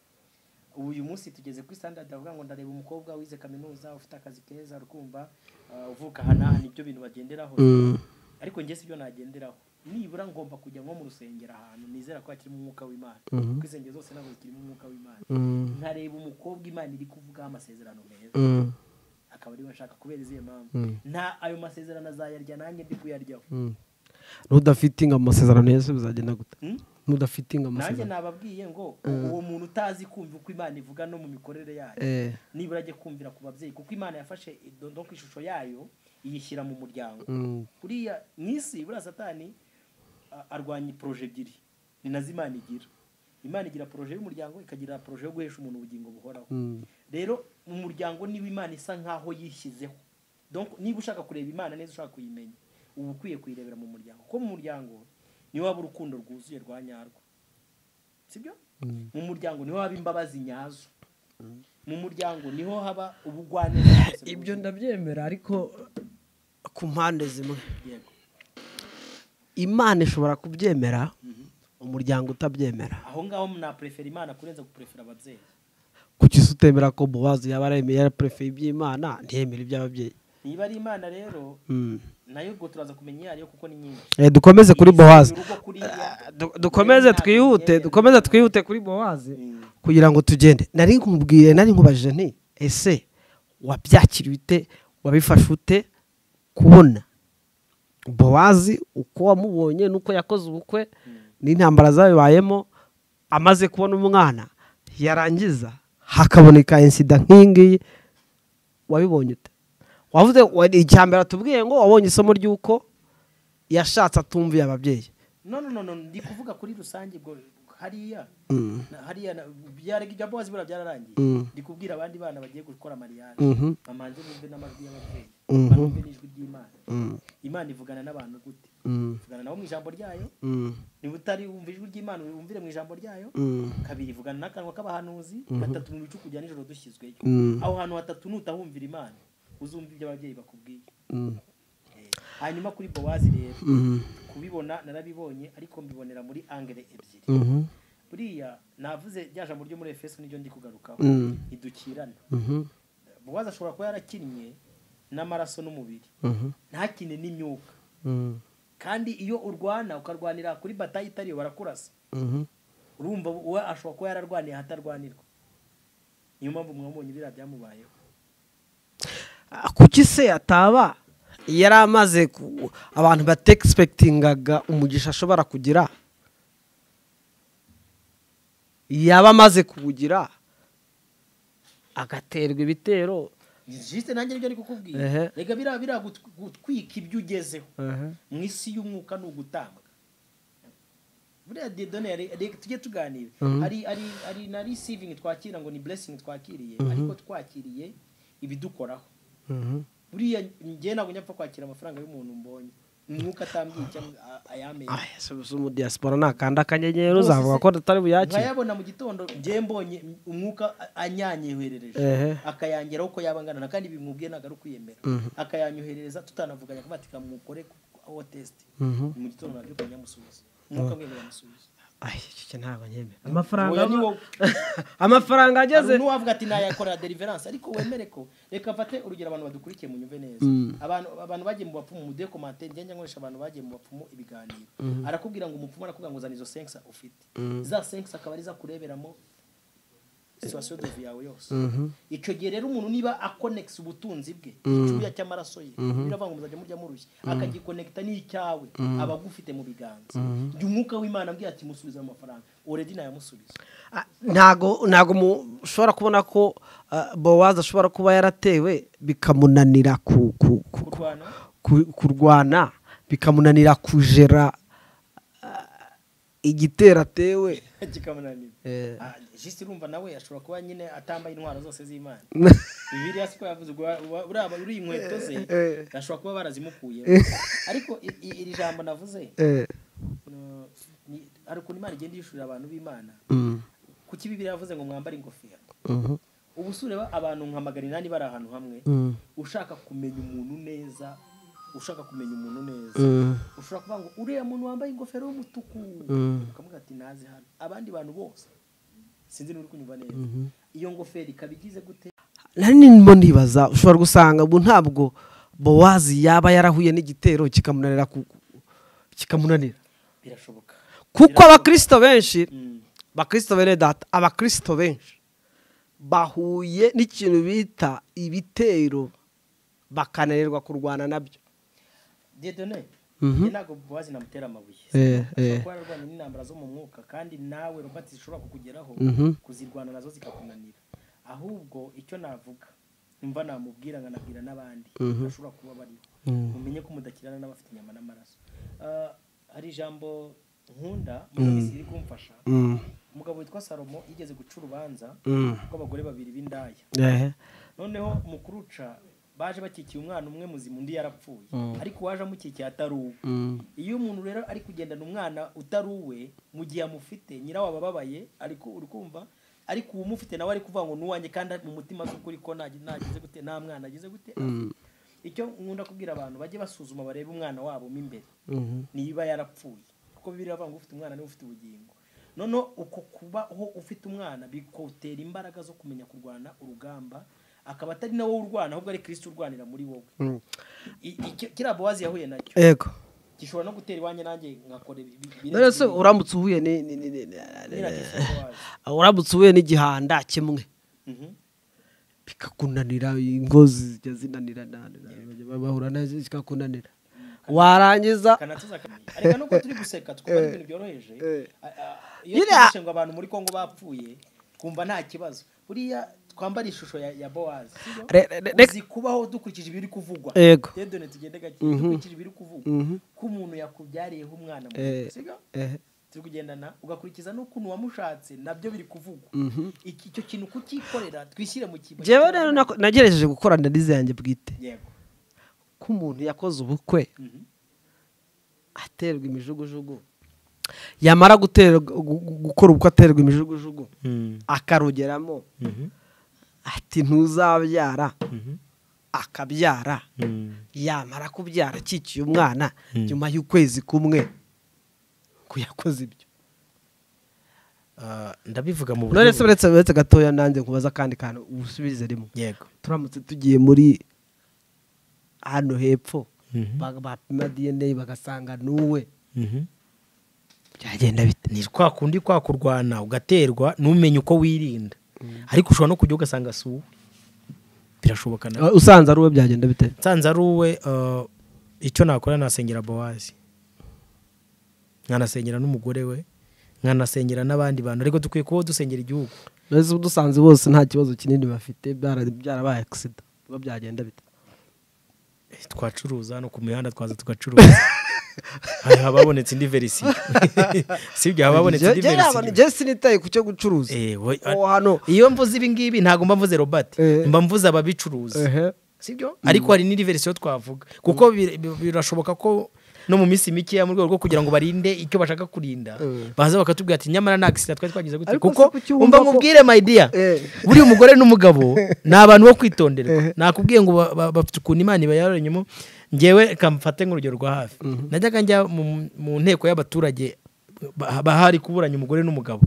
ubu uyu munsi tugeze kuri standard avuga ngo ndareba umukobwa wize kaminuza ufite akazi keza rukumva ah, uvuka aha n'aha nibyo bintu bagenderaho Mm. ariko njye sibyo nagenderaho nibura ngomba kujya nko mu rusengero ahantu nizera ko hakirimo umwuka w'imana Mhm. kuko insengero zose ntabwo zikirimo umwuka w'imana Mm. nkareba umukobwa imana iri kuvugaho amasezerano meza Mm. akaba ariwe nshaka kubera izihe mpamvu Mm. nta ayo masezerano azayarya nanjye ndi kuyaryaho Mm. nudafitinga mu masezerano yose bizagenda gute Hmm? nudafitinga mu nanjye masezerano nababwiye ngo uwo muntu utazi kumva uko imana ivuga no mu mikorere yayo Eh. nibura ajye kumvira ku babyeyi kuko imana yafashe idondo ku ishusho yayo iyishyira mu muryango Mm. kuriya mu isi buriya satani a- arwanya poroje ebyiri ni nazo imana igira imana igira poroje y'umuryango ikagira poroje yo guhesha umuntu ubugingo buhoraho Mm. rero mu muryango niba imana isa nkaho yishyizeho donc niba ushaka kureba imana neza ushaka kuyimenya uba ukwiye kuyirebera mu muryango kuko mu muryango niho waba urukundo rwuzuye rwa nyarwo sibyo Mm. mu muryango niho haba imbabazi nyazo mu muryango niho haba ubugwaneza ibyo ndabyemera ariko ku mpande zimwe yego imana ishobora kubyemera umuryango utabyemera aho ngaho mwaprefera imana kurenza guprefera ababyeyi kuki se utemera ko bowazi yaba aremeye yaraperefeye iby'imana ntiyemere iby'ababyeyi niba ari imana rero Mm. nayo ubwo turaza kumenya iyo ariyo kuko ni nyinshi Eh, dukomeze kuri bowazi Urugo kuriya, Du- dukomeze twihute dukomeze twihute kuri bowazi Mm. kugira ngo tugende nari nkumubwire nari nkubajije nti ese wabyakiriye ute wabifashe ute kubona bowazi uko wamubonye n'uko yakoze ubukwe n'intambara zabibayemo amaze kubona umwana yarangiza hakaboneka insida nk'iyi ngiyi wabibonye ute wavuze icya mbere atubwiye ngo wabonye isomo ry'uko yashatse atumviye ababyeyi no no no no ndi kuvuga kuri rusange ubwo hariya na- hariya na- byarega ibya bowazi buriya byararangiye Mm. ndi kubwira abandi bana bagiye gukora mariyane Mhm. bamanze bumve n'amajwi y'ababyeyi Mhm. bumve n'ijwi ry'imana Mm, imana ivugana n'abantu gute mm, ivugana nabo mu ijambo ryayo mm, niba utari wumva ijwi ry'imana wumvire mu ijambo ryayo mm, kabiri ivugana n'akanwa k'abahanuzi gatatu mu bicu kujya nijoro dushyizweyo Mm. aho hantu hatatu nutahumvira imana uzumva ibyo ababyeyi bakubwiye mm, Eh, hanyuma kuri bowazi rero mm, kubibona narabibonye ariko mbibonera muri angere ebyiri mhm, buriya navuze rya jambo ryo muri efeso niryo ndi kugarukaho Mm. ntidukirana mhm, bowazi ashobora kuba yarakinnye n'amaraso n'umubiri mhm, ntakine n'imyuka mm, kandi iyo urwana ukarwanira kuri batayi itariyo barakurasa mhm, urumva we ashobora kuba yararwaniye ahatarwanirwa niyo mpamvu mwabonye biriya byamubayeho Ah, kuki se ataba yari amaze ku- abantu bategispekitingaga umugisha ashobora kugira yaba amaze kuwugira agaterwa ibitero jisite nanjye nibyo ari kukubwira Ehe. reka biriya biriya gut- gutwika ibyo ugezeho mu isi y'umwuka ni ugutanga buriya dedone ya re- re- tujye tuganira hari hari hari na receiving twakira ngo ni blessing twakiriye ariko twakiriye ibidukoraho Mhm, buriya njye ntabwo njya mpfa kwakira amafaranga y'umuntu mbonye umwuka atambwiye cyangwa a- ayamenye Ah, ese uzi umudiyasipora nakanda akanyenyeri Rwose uzavuga se- ko atari buyakire nkayabona mu gitondo njye mbonye umwuka a- anyanyoherereje ehe akayangeraho uko yaba angana na kandi bimubwiye ntabwo ari ukwiyemera akayanyoherereza tutanavuganye akavuga ati kamukore aho tesite Mhm. mu gitondo nabyo kanyamusubiza umwuka mwene yamusubiza Ay, iki cyo ntabwo nyemera amafaranga Oya, ni aba- wowe. amafaranga ageze hari n'uwavuga ati nayakorera deliverance ariko wemere ko reka mfate urugero abantu badukurikiye mu nyumve neza abantu abantu bagiye mu bapfumu muduhe komantere njya njya nkoresha abantu bagiye mu bapfumu ibiganiro arakubwira ngo umupfumu arakubwira ngo zana izo sensa ufite za sensa akaba ari zo akureberamo situwasiyo dovi yawe yose icyo gihe rero umuntu niba akonekisa ubutunzi bwe icyuya cy'amaraso ye biravuga ngo muzajya murya murushya akagikonekita n'icyawe aba agufite mu biganza jya umwuka w'imana ambwiye ati musubiza mu mafaranga oredi nayamusubiza Ah, ntago ntago mu- ushobora kubona ko ah, bowazi ashobora kuba yaratewe bikamunanira ku- ku- ku- kurwana ku- kurwana bikamunanira kujera ah, igitero atewe kikamunanira Eh. Ah, jisi urumva nawe ashobora kuba nyine atambaye intwaro zose z'imana bibiliya siko yavuze ubwo wa- uriya uri inkweto ze eh. ashobora kuba barazimukuyeho ariko i- i- iri jambo navuze Eh, no, ni- hari ukuntu imana igenda yishurira abantu b'imana mm, kuki bibiliya yavuze ngo mwambare ingofero mhm, ubu sureba abantu nka magana inani bari ahantu hamwe mm, ushaka kumenya umuntu neza ushaka kumenya umuntu neza mm, ushobora kuvuga ngo uriya muntu wambaye ingofero y'umutuku Mm. ukamuga ati nazi hano abandi bantu bose sinzi n'uri kunyumva neza iyo ngofero ikaba igize gute nari nimo nibaza ushobora gusanga ubu ntabwo bowazi yaba yarahuye n'igitero kikamunanira ku- kikamunanira birashoboka kuko abakristo benshi Mm. bakristo bene data abakristo benshi bahuye n'ikintu bita ibitero bakananirwa kurwana nabyo dedone Mhm. njye ntabwo bowazi namutera amabuye Eh, eh. ashobora kuba yararwanya n'intambara zo mu mwuka kandi nawe robert zishobora kukugeraho Mhm. kuzirwana nazo zikakunanira ahubwo icyo navuga mva namubwira nkanabwira n'abandi bashobora kuba bariho mumenye ko mudakirana n'abafite inyama n'amaraso Ah, hari ijambo nkunda murabizi riri kumfasha umugabo witwa salomo yigeze guca urubanza rw'abagore babiri b'indaya noneho mu kuruca baje bakikiye umwana umwe muzima undi yarapfuye ariko uwaje amukikiye atari uwe iyo umuntu rero ari kugendana umwana utari uwe mu gihe amufite nyirawo aba ababaye ariko uri kumva ariko uwumufite nawe ari kuvuga ngo n'uwanjye kandi mu mutima z'ukuri ko nta- ntagize gute nta mwana agize gute afite. icyo nkunda kubwira abantu bajye basuzuma barebe umwana wabo mo imbere niba yarapfuye kuko bibiri bavuga ngo ufite umwana niwe ufite ubugingo noneho uko kubaho ufite umwana bikotera imbaraga zo kumenya kurwana urugamba akaba atari nawe urwana ahubwo ari kirisiti urwanira muri wowe I- icyo- kiriya bowazi yahuye nacyo yego gishobora no gutera iwanjye nanjye ngakora ibi- ibi- ibi- none se ibi- uramutse uhuye ni- ni- ni- ni- ibi- nagifite bowazi. uramutse uhuye n'igihanda kimwe Mhm. bikakunanira ingozi zijya zinanirana bahura nazo zikakunanira warangiza kanatuza kamenya ariko nubwo turi guseka twumva ari ibintu byoroheje eh. A- a- iyo Nyine- twumvise ngo abantu muri kongo bapfuye twumva nta kibazo buriya twambara ishusho ya ya bowazi sibyo? Re- re- re- uzi kubaho dukurikije ibiri kuvugwa Yego. yedone tugende gake dukurikije ibiri kuvugwa ko umuntu yakubyariyeho umwana muto Eh. sibyo Eh, turi kugendana ugakurikiza n'ukuntu wamushatse nabyo biri kuvugwa Iki- icyo kintu kucyikorera twishyire mu kintu njyewe rero nako- nagerageje gukora analize yanjye bwite yego ko umuntu yakoze ubukwe Mhm. aterwa imijugujugu yamara guterwa- gu- gu- gukora ubukwe aterwa imijugujugu akarugeramo ati ntuzabyara akabyara yamara kubyara akikiye umwana Mm. nyuma y'ukwezi kumwe ko yakoze ibyo Ah, ndabivuga mu none se buryo uretse uretse gatoya nanjye nkubaza akandi kantu usubize rimwe yego turamutse tugiye muri hano hepfo Mhm. ba- bapima dna bagasanga n'uwe Mhm. byagenda bite ni kwa kundi kwa kurwana ugaterwa ntumenye uko wirinda ariko ushobora no kujya ugasanga si uwe birashoboka nawe Uh, usanze ari uwe byagenda bite nsanze ari uwe uh, icyo nakora nasengera bowazi nkanasengera n'umugore we nkanasengera n'abandi bantu ariko dukwiye kubaho dusengera igihugu mbese dusanze bose nta kibazo kinini bafite byara- byarabaye agisida uba byagenda bite Eh, twacuruza no ku mihanda twaza tugacuruza hari hababonetse indi verisiyo sibyo hababonetse indi Njye- njye ntabwo- verisiyo njye sinitaye ku cyo gucuruza Eh, we- uwo hano iyo mvuze ibi ngibi ntabwo mba mvuze robert Eh. mba mvuze ababicuruza ehe sibyo ariko hari n'indi verisiyo twavuga kuko bir- bir- birashoboka ko no mu minsi mikeya mu rwego rwo kugira ngo barinde icyo bashaka kurinda Eh. baza bakatubwira ati nyamara nta gisida twari twagize gutya Ariko kuko si kuki umva wumva ko- nkubwire mayidiya Eh. buriya umugore n'umugabo ni abantu bo kwitonderwa Eh. nakubwiye ngo ba- ba- bafite ukuntu imana ibayaroranyemo ngewe kamfate nk'urugero rwa hafi najyaga njya mu- mu nteko y'abaturage ba- bahari kuburanya umugore n'umugabo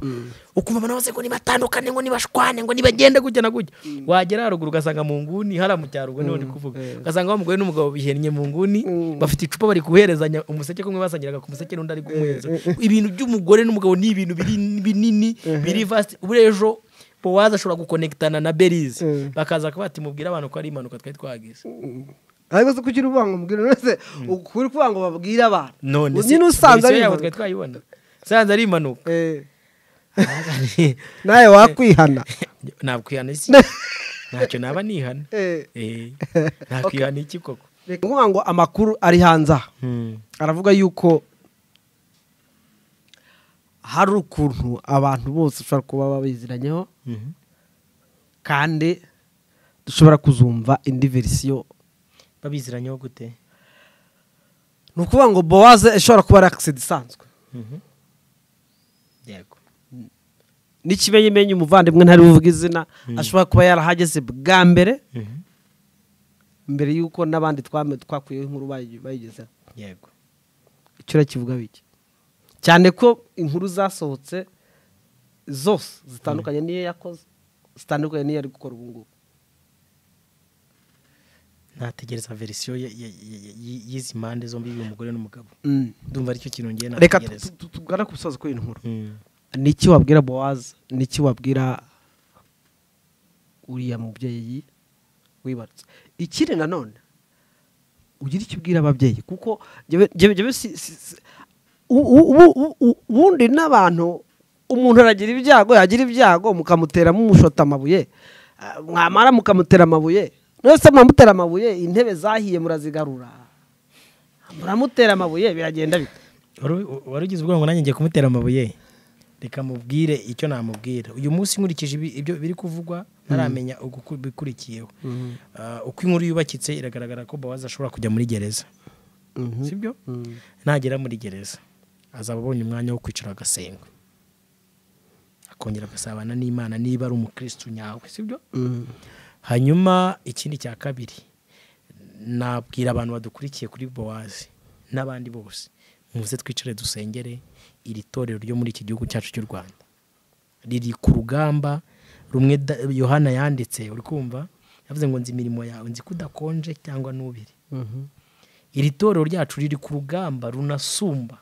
ukumva abantu bose ngo nibatandukane ngo nibashwane ngo nibagende gutya na gutya wagera haruguru ugasanga mu nguni hariya mu cyaro ubwo niho ndi kuvuga eh. ugasanga wa mugore n'umugabo bihennye mu nguni Mm. bafite icupa bari guherezanya umuseke kumwe basangiraga ku museke n'undi ari kumuhereza ibintu by'umugore n'umugabo ni ibintu biri- binini biri vasti ubure ejo bowazi ashobora gukonekitana na berize Eh. bakaza kuba ati mubwire abantu ko ari impanuka twari twagize ariko se kuki uri kuvanga umubwira nose ukuri kuvanga ngo babwire abantu none se nyine usanze ari verisiyo yabo twari impanuka. twayibona usanze ari impanuka Eh, nawe wakwihana ntabwo ihana isi ntacyo naba nihana Eh, Eh, nakwihana iki koko reka kuvuga ngo amakuru ari hanze aha aravuga yuko hari ukuntu abantu bose ushobora kuba babiziranyeho Mhm. kandi dushobora kuzumva indi verisiyo babiziranyeho gute ni ukuvuga ngo bowaze ishobora kuba ari akisida isanzwe yego n'ikimenyimenyi umuvandimwe ntari buvuge izina ashobora kuba yarahageze bwa mbere mbere y'uko n'abandi twame- twakuyeho inkuru bayi- bayigezeho yego icyo urakivuga biki cyane ko inkuru zasohotse zose zitandukanye n'iyo yakoze zitandukanye n'iyo ari gukora ubu ngubu nategereza verisiyo ya- ya- ya- ya- y'izi mpande zombi y'uyu mugore n'umugabo ndumva aricyo kintu ngiye reka nategereza tu- tu- tugane ku musozi kuri iyi nkuru Mm. ni iki wabwira bowazi ni iki wabwira uriya mubyeyi wibarutse ikindi nanone ugira icyo ubwira ababyeyi kuko njyewe- njyewe- njyewe si- si- si- u- u- u- u- u- ubundi n'abantu umuntu aragira ibyago yagira ibyago mukamutera mumushota amabuye Ah, mwamara mukamutera amabuye mwese muramutera amabuye intebe zahiye murazigarura muramutera amabuye biragenda bite Wari- wari ugize ubwoba ngo nanjye ngiye kumutera amabuye reka mubwire icyo namubwira uyu munsi nkurikije ibi- ibyo biri kuvugwa ntaramenya uguku- ibikurikiyeho Ah, uko inkuru yubakitse iragaragara ko bawazi ashobora kujya muri gereza sibyo nagera muri gereza azaba abonye umwanya wo kwicara agasenga akongera agasabana n'imana niba ari umukirisitu nyawe sibyo hanyuma ikindi cya kabiri nabwira abantu badukurikiye kuri bowazi n'abandi bose muze twicare dusengere iri torero ryo muri iki gihugu cyacu cy'u rwanda riri ku rugamba rumwe da- yohana yanditse uri kumva yavuze ngo nzi imirimo yawe nzi ko udakonje cyangwa n'ubiri iri torero ryacu riri ku rugamba runasumba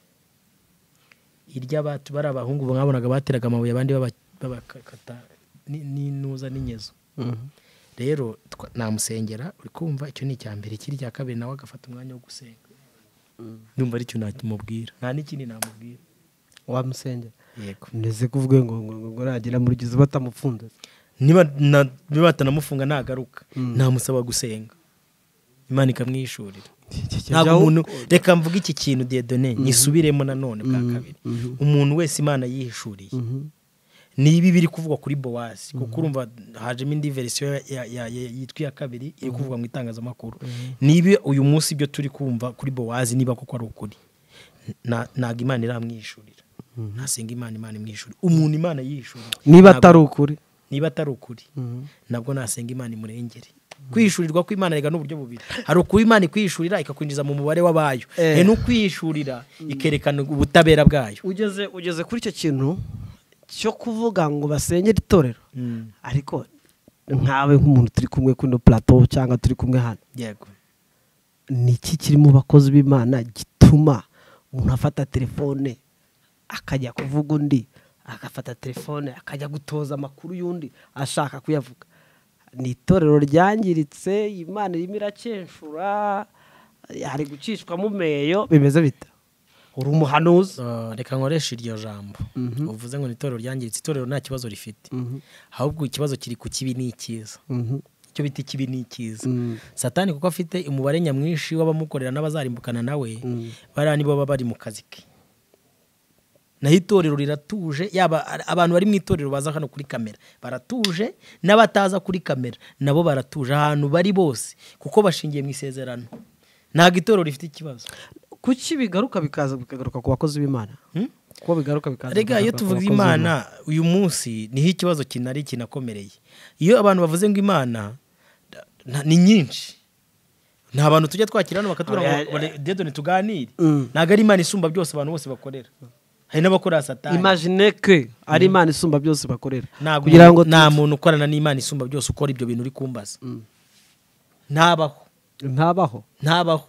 iry'abatu bari abahungu mwabonaga bateraga amabuye abandi baba- babakata ni- n'intuza n'inyezo rero twa- namusengera uri kumva icyo ni icya mbere ikiri icya kabiri nawe agafata umwanya wo gusenga ndumva aricyo nakimubwira nta n'ikindi namubwira wamusengera yego ndetse kuvuga ngo ngo ngo ngo nagera muri gereza batamufunze niba na- niba batanamufunga nagaruka namusaba gusenga imana ikamwishurira ntabwo umuntu reka mvuge iki kintu dedone nyisubiremo nanone bwa kabiri umuntu wese imana yihishuriye ni ibi biri kuvugwa kuri bowazi kuko urumva hajemo indi verisiyo ya- ya- ya- ya- yitwa iya kabiri iri kuvugwa mu itangazamakuru ni ibi uyu munsi ibyo turi kumva kuri bowazi niba koko ari ukuri Na- ntabwo imana iramwishurira ntasenga imana imana imwishurira umuntu imana yihishurira niba Ntabwo- atari ukuri niba atari ukuri nabwo nasenga imana imurengere kwishurirwa kw'imana rega n'uburyo bubiri hari ukuba imana ikwishurira ikakwinjiza mu mubare w'abayo Eh. he n'ukwishurira ikerekana ubutabera bwayo ugeze ugeze kuri icyo kintu cyo kuvuga ngo basengere itorero Mm. ariko nkawe nk'umuntu turi kumwe kuno plateau cyangwa turi kumwe hano yego ni iki kiri mu bakozi b'imana gituma umuntu afata telefone akajya kuvuga undi agafata telefone akajya gutoza amakuru y'undi ashaka kuyavuga ni itorero ryangiritse imana irimo irakenshura hari gucishwamo meyo bimeze bita uri umuhanuzi Uh, reka nkoreshe iryo jambo uvuze ngo ni itorero ryangiritse itorero nta kibazo rifite ahubwo ikibazo kiri ku kibi ni icyiza icyo bita ikibi ni icyiza satani kuko afite umubare nyamwinshi w'abamukorera n'abazarimbukana nawe bariya nibo baba bari mu kazi ke naho itorero riratuje yaba abantu bari mu itorero baza hano kuri kamera baratuje n'abataza kuri kamera nabo baratuje ahantu bari bose kuko bashingiye mu isezerano ntabwo itorero rifite ikibazo kuki bigaruka bikaza bikagaruka ku bakozi b'imana Hmm? kuko bigaruka bikaza rega iyo bikagaruka ku tuvuga bakozi b'Imana. imana uyu munsi niho ikibazo kinari kinakomereye iyo abantu bavuze ngo imana da- na- ni nyinshi nta bantu tujya twakira hano bakatubwira ngo Oya, "Ole, dedone tuganire Mm. ntabwo ari imana isumba byose abantu bose bakorera hari n'abakorera satani imagine ke ari imana isumba byose bakorera ntabwo kugira ngo umuntu- nta tuzi- muntu ukorana n'imana isumba byose ukora ibyo bintu uri kumbaza ntabaho ntabaho ntabaho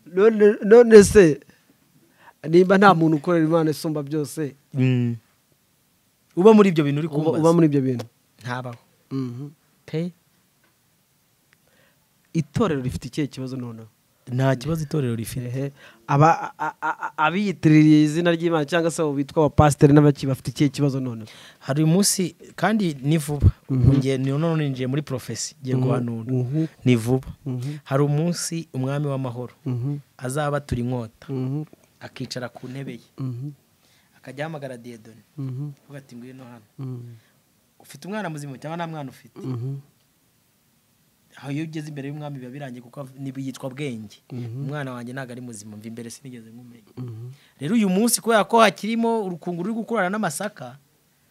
None- none se nimba nta muntu ukorera imana isumba byose Mm. uba muri ibyo bintu uri uba uba kumbaza muri ibyo bintu ntabaho pe itorero rifite ikihe kibazo noneho nta kibazo itorero rifite Ehe. Aba- a- a- a- abiyitiririye izina ry'imana cyangwa se abo bitwa abapasiteri n'abaki bafite ikihe kibazo noneho hari umunsi kandi ni vuba Ubu ngiye- ni none ninjiye muri profesi ngiye guhanura Mhm. ni vuba hari umunsi umwami w'amahoro azaba atura inkota Mhm. akicara ku ntebe ye Mhm. akajya ahamagara dedoni Mhm. avuga ati ngwino hano Mhm. ufite umwana muzima cyangwa nta mwana ufite Mhm. aho iyo ugeze imbere y'umwami biba birangiye kuko av- ni- yitwa bwenge umwana wanjye ntabwo ari muzima mva imbere sinigeze nkumenya rero uyu munsi kubera ko hakirimo urukunguru ruri gukurana n'amasaka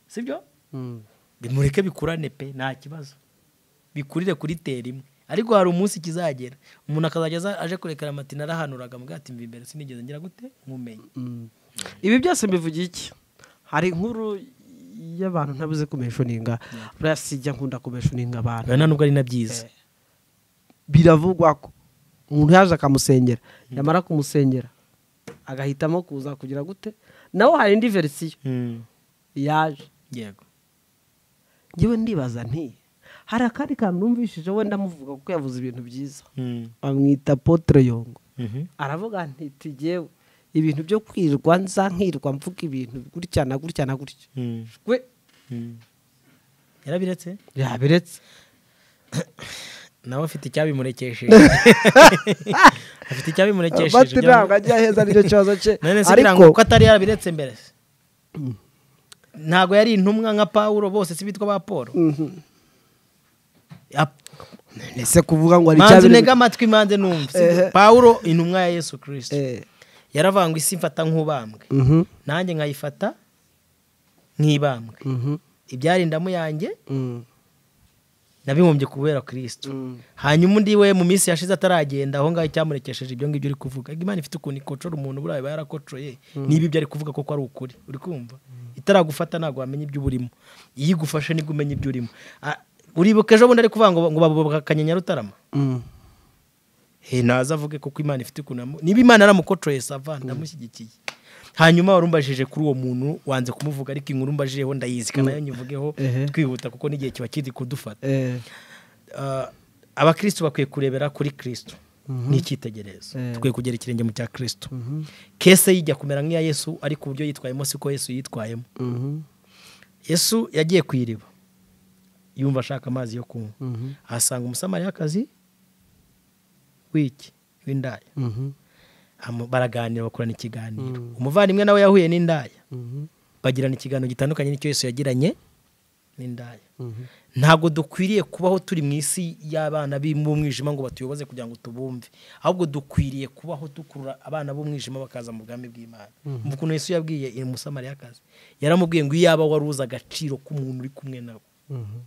sibyo Mhm. bimureke bikurane pe nta kibazo bikurire kuri teri imwe ariko hari umunsi kizagera umuntu akazajya aza- aje kurekera amatina arahanuraga mubwira ati mva imbere sinigeze ngira gute nkumenye ibi byose mbivuga iki hari inkuru y'abantu ntabuze kumeshuninga buriya sijya nkunda kumeshuninga abantu biba nta nubwo ari na byiza biravugwa ko umuntu yaje akamusengera yamara kumusengera agahitamo kuza kugira gute nawe hari indi verisiyo Mm. yaje yego ngewe ndibaza nti hari akandi kantu numvishije wenda amuvuga kuko yavuze ibintu byiza Mm. bamwita potere yongo Mhm. aravuga nti tugewe ibintu byo kwirwa nza nkirwa mvuga ibintu gutya na gutya na gutya Mm. we Mm. yarabiretse yabiretse nawe afite icyabimurekesheje afite icyabimurekesheje bati ntabwo ajya aheza nicyo kibazo cye none se birango ariko ko atari yarabiretse mbere se? ntabwo yari intumwa nka pawulo bose si bitwa ba paul Ap- ese kuvuga ngo hari manzi icyabiretse ntega amatwi manze numva si Ehe. pawulo intumwa ya yesu kirisito Eh, yaravanga isi mfata nk'ubambwe mhm, nanjye nkayifata nk'ibambwe mhm, ibyari indamu yanjye mhm, nabibumbye kubera kirisito mhm. hanyuma undi we mu minsi yashize ataragenda aho ngaho icyamurekesheje ibyo ngibyo uri kuvuga imana ifite ukuntu ikocora umuntu buriya iba yarakocoye niba ibyo ari kuvuga koko ari ukuri uri kumva itaragufata ntabwo wamenya ibyo urimo iyo igufashe nibwo umenya ibyo urimo Ah, uribuka ejo bundi ari kuvuga ngo ngo babubakanye nyarutarama Mhm. he naza avuge kuko imana ifite ukuntu yamu- niba imana yaramukocoye sava ndamushyigikiye hanyuma warumbajije kuri uwo muntu wanze kumuvuga ariko inkuru mbajijeho ndayizi kandi nayo nyivugeho Ehe. twihuta kuko n'igihe kiba kiri kudufata Eh, Ah, abakristo bakwiye kurebera kuri kristo ni icyitegererezo Eh. dukwiye kugera ikirenge mu cya kristo kese yijya kumera nk'iya yesu ariko uburyo yitwayemo si ko yesu yitwayemo mhm, yesu yagiye ku iriba yumva ashaka amazi yo kunywa Mhm. ahasanga umusamariyakazi w'iki w'indaya Mhm. Hamu- baraganira bakorana ikiganiro Mm. umuvandimwe nawe yahuye n'indaya Mhm. bagirana ikiganiro gitandukanye n'icyo yesu yagiranye n'indaya Mhm. ntabwo dukwiriye kubaho turi mu isi y'abana b'umwijima ngo batuyoboze kugira ngo tubumve ahubwo dukwiriye kubaho dukurura abana b'umwijima bakaza mu bwami bw'imana mu kuntu yesu yabwiye umusamariyakazi yaramubwiye ngo iyaba wari uzi agaciro k'umuntu uri kumwe nawe Mhm.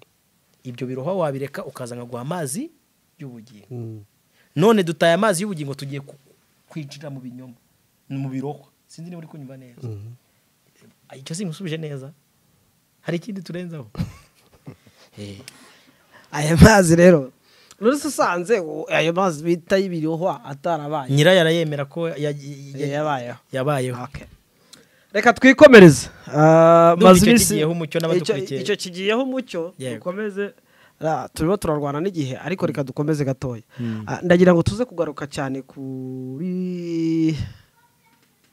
ibyo biroha wabireka ukazana guha amazi y'ubugingo Mhm. none dutaye amazi y'ubugingo tugiye ku- kwinjira mu binyoma mu birohwa sinzi niba uri kunyumva neza Mhm. icyo simusubije neza hari ikindi turenzaho aya mazi rero rero se usanze u- ayo mazi bita y'ibirihwa atarabaye nyirayo arayemera ko ya- ya- ya- yabayeho yabayeho Okay. reka twikomereze Ah, Ndumva maze icyo iminsi- kigiyeho umucyo n'abadukurikiye. icyo- icyo kigiyeho umucyo Yego. dukomeze ra- turimo turarwana n'igihe ariko reka dukomeze gatoya Ah, ndagira ngo tuze kugaruka cyane kuri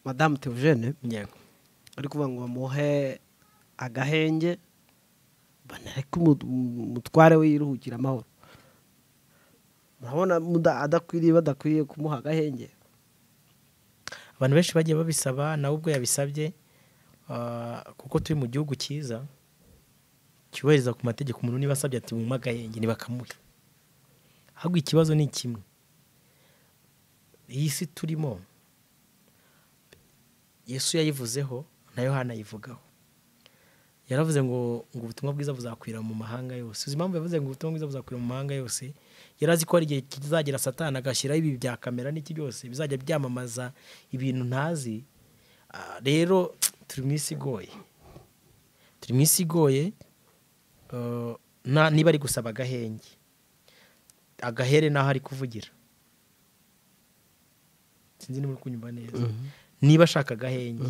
madamu teogene yego ari kuvuga ngo bamuhe agahenge banareke umu- umutware we yiruhukira amahoro murabona muda- adakwiriye badakwiriye kumuha agahenge abantu benshi bagiye babisaba nawe ubwo yabisabye ah, kuko turi mu gihugu cyiza cyubahiriza ku mategeko umuntu niba asabye ati bumve agahenge ntibakamuhe ahubwo ikibazo ni kimwe iyi si turimo yesu yayivuzeho na yohana ayivugaho yaravuze ngo ngo ubutumwa bwiza buzakwira mu mahanga yose uzi impamvu yavuze ngo ubutumwa bwiza buzakwira mu mahanga yose yari azi ko hari igihe kizagera satani agashyiraho ibi bya kamera n'iki byose bizajya byamamaza ibintu ntazi Ah, rero turi mu isi igoye turi mu isi igoye eh, na- niba ari gusaba agahenge agahere n'aho ari kuvugira sinzi niba uri kunyumva neza niba ashaka agahenge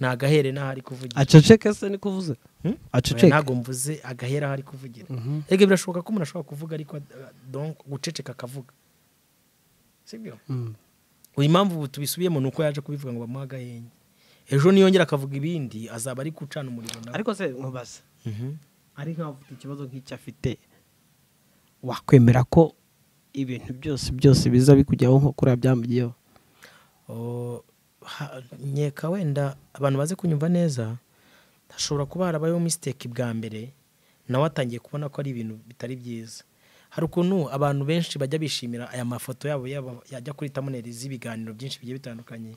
ni agahere n'aho ari kuvugira aceceke se ni kuvuze Hmm? aceceke ntabwo mvuze agahera aho ari kuvugira rege birashoboka ko umuntu ashobora kuvuga ariko uh, donc guceceka akavuga sibyo Mhm. uyu impamvu ubu tubisubiyemo ni uko yaje kubivuga ngo bamuhe agahenge ejo niyongera akavuga ibindi azaba ari gucana umuriro nawe ariko se nkubaza Mhm. ari nk'aho ufite ikibazo nk'icyo afite wakwemera ko ibintu byose byose biza bikujyaho nko kuriya byamugiyeho Oh, ha- nkeka wenda abantu baze kunyumva neza hashobora kuba harabayeho misiteki bwa mbere nawe atangiye kubona ko ari ibintu bitari byiza hari ukuntu abantu benshi bajya bishimira aya mafoto yabo yaba- yajya kuri tamuneri z'ibiganiro byinshi bigiye bitandukanye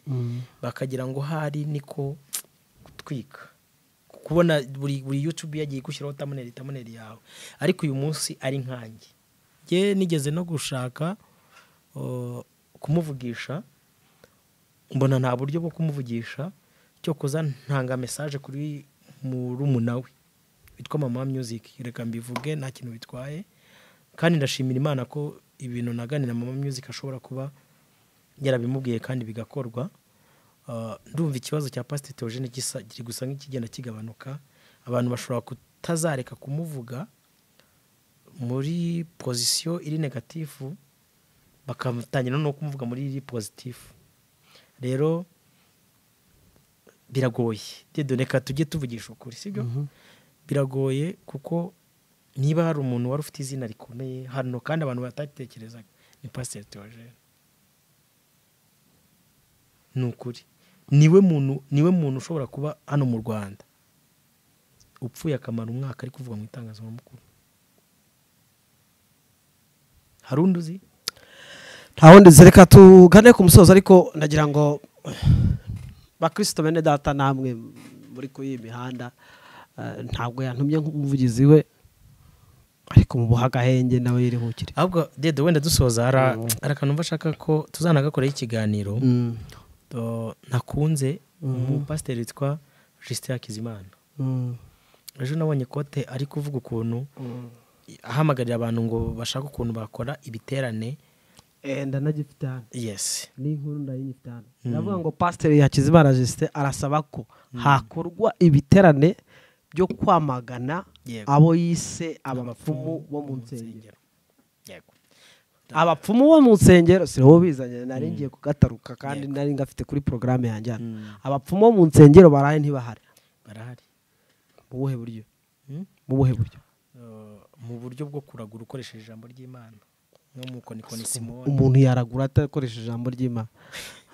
bakagira ngo hari niko gutwika kubona buri buri yutubi yagiye gushyiraho tamuneri tamuneri yawe ariko uyu munsi ari nkanjye njye nigeze no gushaka oh, kumuvugisha mbona nta buryo bwo kumuvugisha cyo kuza ntanga mesaje kuri murumuna we witwa mama music reka mbivuge nta kintu bitwaye kandi ndashimira imana ko ibintu naganira mama music ashobora kuba yarabimubwiye kandi bigakorwa Uh, ndumva ikibazo cya pasiteri teogene gisa- kiri gusa nk'ikigenda kigabanuka abantu bashobora kutazareka kumuvuga muri pozisiyo iri negatifu bakatangira no kumuvuga muri iri pozitifu rero biragoye reka tujye tuvugisha ukuri sibyo biragoye kuko niba hari umuntu wari ufite izina rikomeye hano kandi abantu batatekerezaga ni pasiteri teogene ni ukuri niwe muntu niwe muntu ushobora kuba hano mu rwanda upfuye akamara umwaka ari kuvuga mu itangazamakuru hari undi uzi nta wundi nzi, reka tugane ku musozo ariko nagira ngo bakristo bene data namwe muri kuri iyi mihanda eh, ntabwo yantumye nk'umuvugizi we ariko mubuha agahenge nawe yiruhukire ahubwo dede wenda dusoza hari hari akantu mba ashaka ko tuzanagakoraho ikiganiro Mm. Uh, nakunze umupasiteri witwa Justin Hakizimana Mm. ejo nabonye kote ari kuvuga ukuntu Mm. ahamagarira abantu ngo bashake ukuntu bakora ibiterane Eh, ndanagifite hano yes n'inkuru ndayinyifite hano ndavuga ngo pasiteri yakizimana jisite arasaba ko hakorwa ibiterane byo kwamagana Yego. abo yise abapfumu bo mu nsengero Insengero. yego abapfumu bo mu nsengero si bo bizanye nari ngiye kugataruka kandi Yego. nari ngafite kuri porogaramu yanjye hano Mm. abapfumu bo mu nsengero baraye ntibahari barahari mu buhe buryo Hmm? mu buhe buryo Uh, mu buryo bwo kuragura ukoresheje ijambo ry'imana nko mu konikoni simoni umuntu yaragura atakoresheje ijambo ry'imana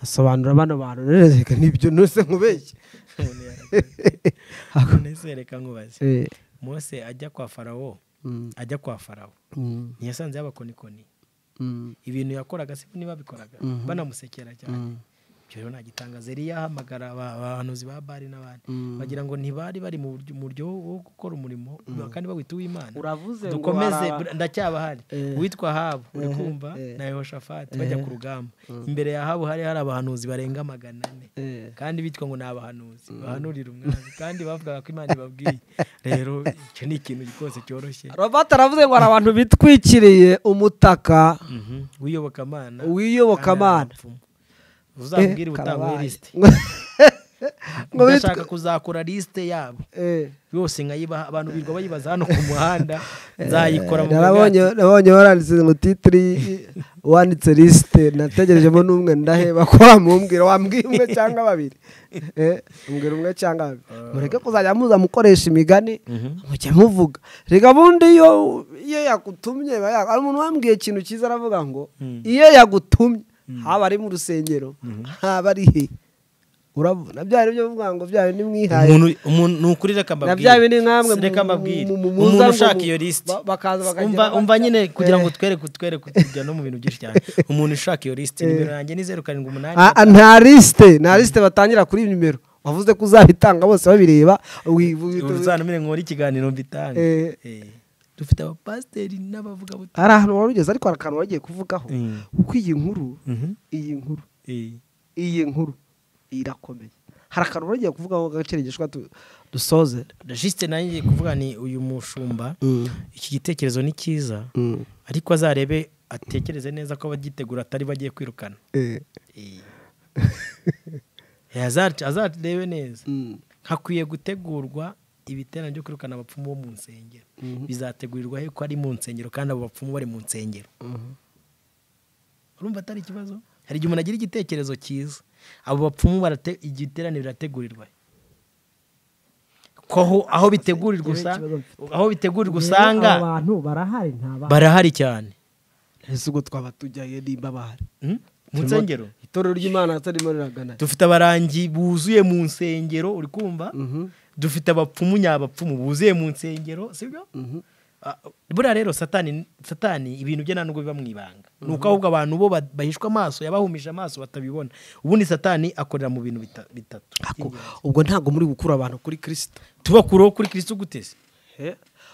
asobanura bano bantu rero reka nibyo nuse nkubeshye umuntu yaragura reka nkubaze Eh, mose ajya kwa farawo mm, ajya kwa farawo mm, ntiyasanze y'abakonikoni mm, ibintu yakoraga si niba bikoraga Mhm. banamusekera cyane mm, ibyo rero nta gitangaza yari yahamagara aba- abahanuzi ba bari n'abandi mm. bagira ngo ntibari bari mu buryo- mu buryo wo gukora umurimo kandi bawita uw'imana uravuze ngo dukomeze hari aba- br- ndacyabahari Eh. uwitwa habu uri kumva eh. na yehoshafati bajya ku rugamba imbere ya habu hari hari abahanuzi barenga magana ane Eh, kandi bitwa ngo ni abahanuzi bahanurira umwami kandi bavugaga ko imana ibabwiye rero icyo ni ikintu rwose cyoroshye robert aravuze ngo hari abantu bitwikiriye umutaka Mhm. w'iyobokamana w'iyobokamana uzabwira Eh, ubutangwe karabaye. lisite Ngo bitwe- ndashaka kuzakora lisite yabo Eh, yose nkayibaha abantu birirwa bayibaza hano ku muhanda nzayikora mu narabonye narabonye waranditse ngo titiri wanditse lisite nategerejemo n'umwe ndaheba ko wamumbwira wambwiye umwe cyangwa babiri Eh, mbwira umwe cyangwa babiri mureke kuzajya muza mukoresha imigani mujya muvuga reka bundi iyo iyo yagutumye biba ya- hari umuntu wambwiye ikintu cyiza aravuga ngo Mm. iyo yagutumye haba ari mu rusengero haba ari he urabona bya bindi byo kuvuga ngo bya bindi mwihaye umuntu umuntu ni ukuri reka na mbabwire bya bindi namwe mu- reka mu- mbabwire mu- mu- muza umuntu ngo ushaka mu- iyo lisite ba- bakaza bakagira umva batya. umva nyine kugira ngo Eh. twereke twereke tujya no mu bintu byinshi cyane umuntu ushaka iyo lisite nimero yanjye ni zeru karindwi umunani Ah, ah, nta lisite nta lisite batangira kuri iyi nimero wavuze ko uzabitanga bose babireba wi- wi- uzanamire nkora ikiganiro mbitange Eh. Eh. dufite abapasiteri n'abavugabutumwa hari ahantu wari ugeze ariko hari akantu wagiye kuvugaho Mm. kuko iyi nkuru Mhm. iyi nkuru Eh. iyi nkuru irakomeye hari akantu wari ugiye kuvugaho gacerengeshwa dusoze juste nanjye kuvuga ni uyu mushumba iki gitekerezo ni cyiza Mm. ariko azarebe atekereze neza ko abagitegura atari bagiye kwirukana Eh. Eh, azac- azarebe neza Mm. hakwiye gutegurwa ibiterane byo kwirukana abapfumu bo mu nsengero bizategurirwa he ko ari mu nsengero kandi abo bapfumu bari mu nsengero Mhm. urumva atari ikibazo hari igihe umuntu agira igitekerezo cyiza abo bapfumu barate- igiterane birategurirwa he? ko aho- aho bitegurirwa usa aho bitegurirwa usanga abantu barahari nta bantu barahari cyane ese ubwo twaba tujyayo nimba bahari Hmm? mu nsengero itorero ry'imana atarimo riragana dufite abarangi buzuye mu nsengero uri kumva Mhm. dufite abapfumu nyabapfumu buzuye mu nsengero sibyo Mhm. Ah, buriya rero satani satani ibintu bye nta nubwo biba mu ibanga ni uko ahubwo abantu bo ba- bahishwa amaso yabahumije amaso batabibona ubundi satani akorera mu bintu bita- bitatu Ako- ubwo ntabwo muri gukura abantu kuri kirisito tubakureho kuri kirisitu guteze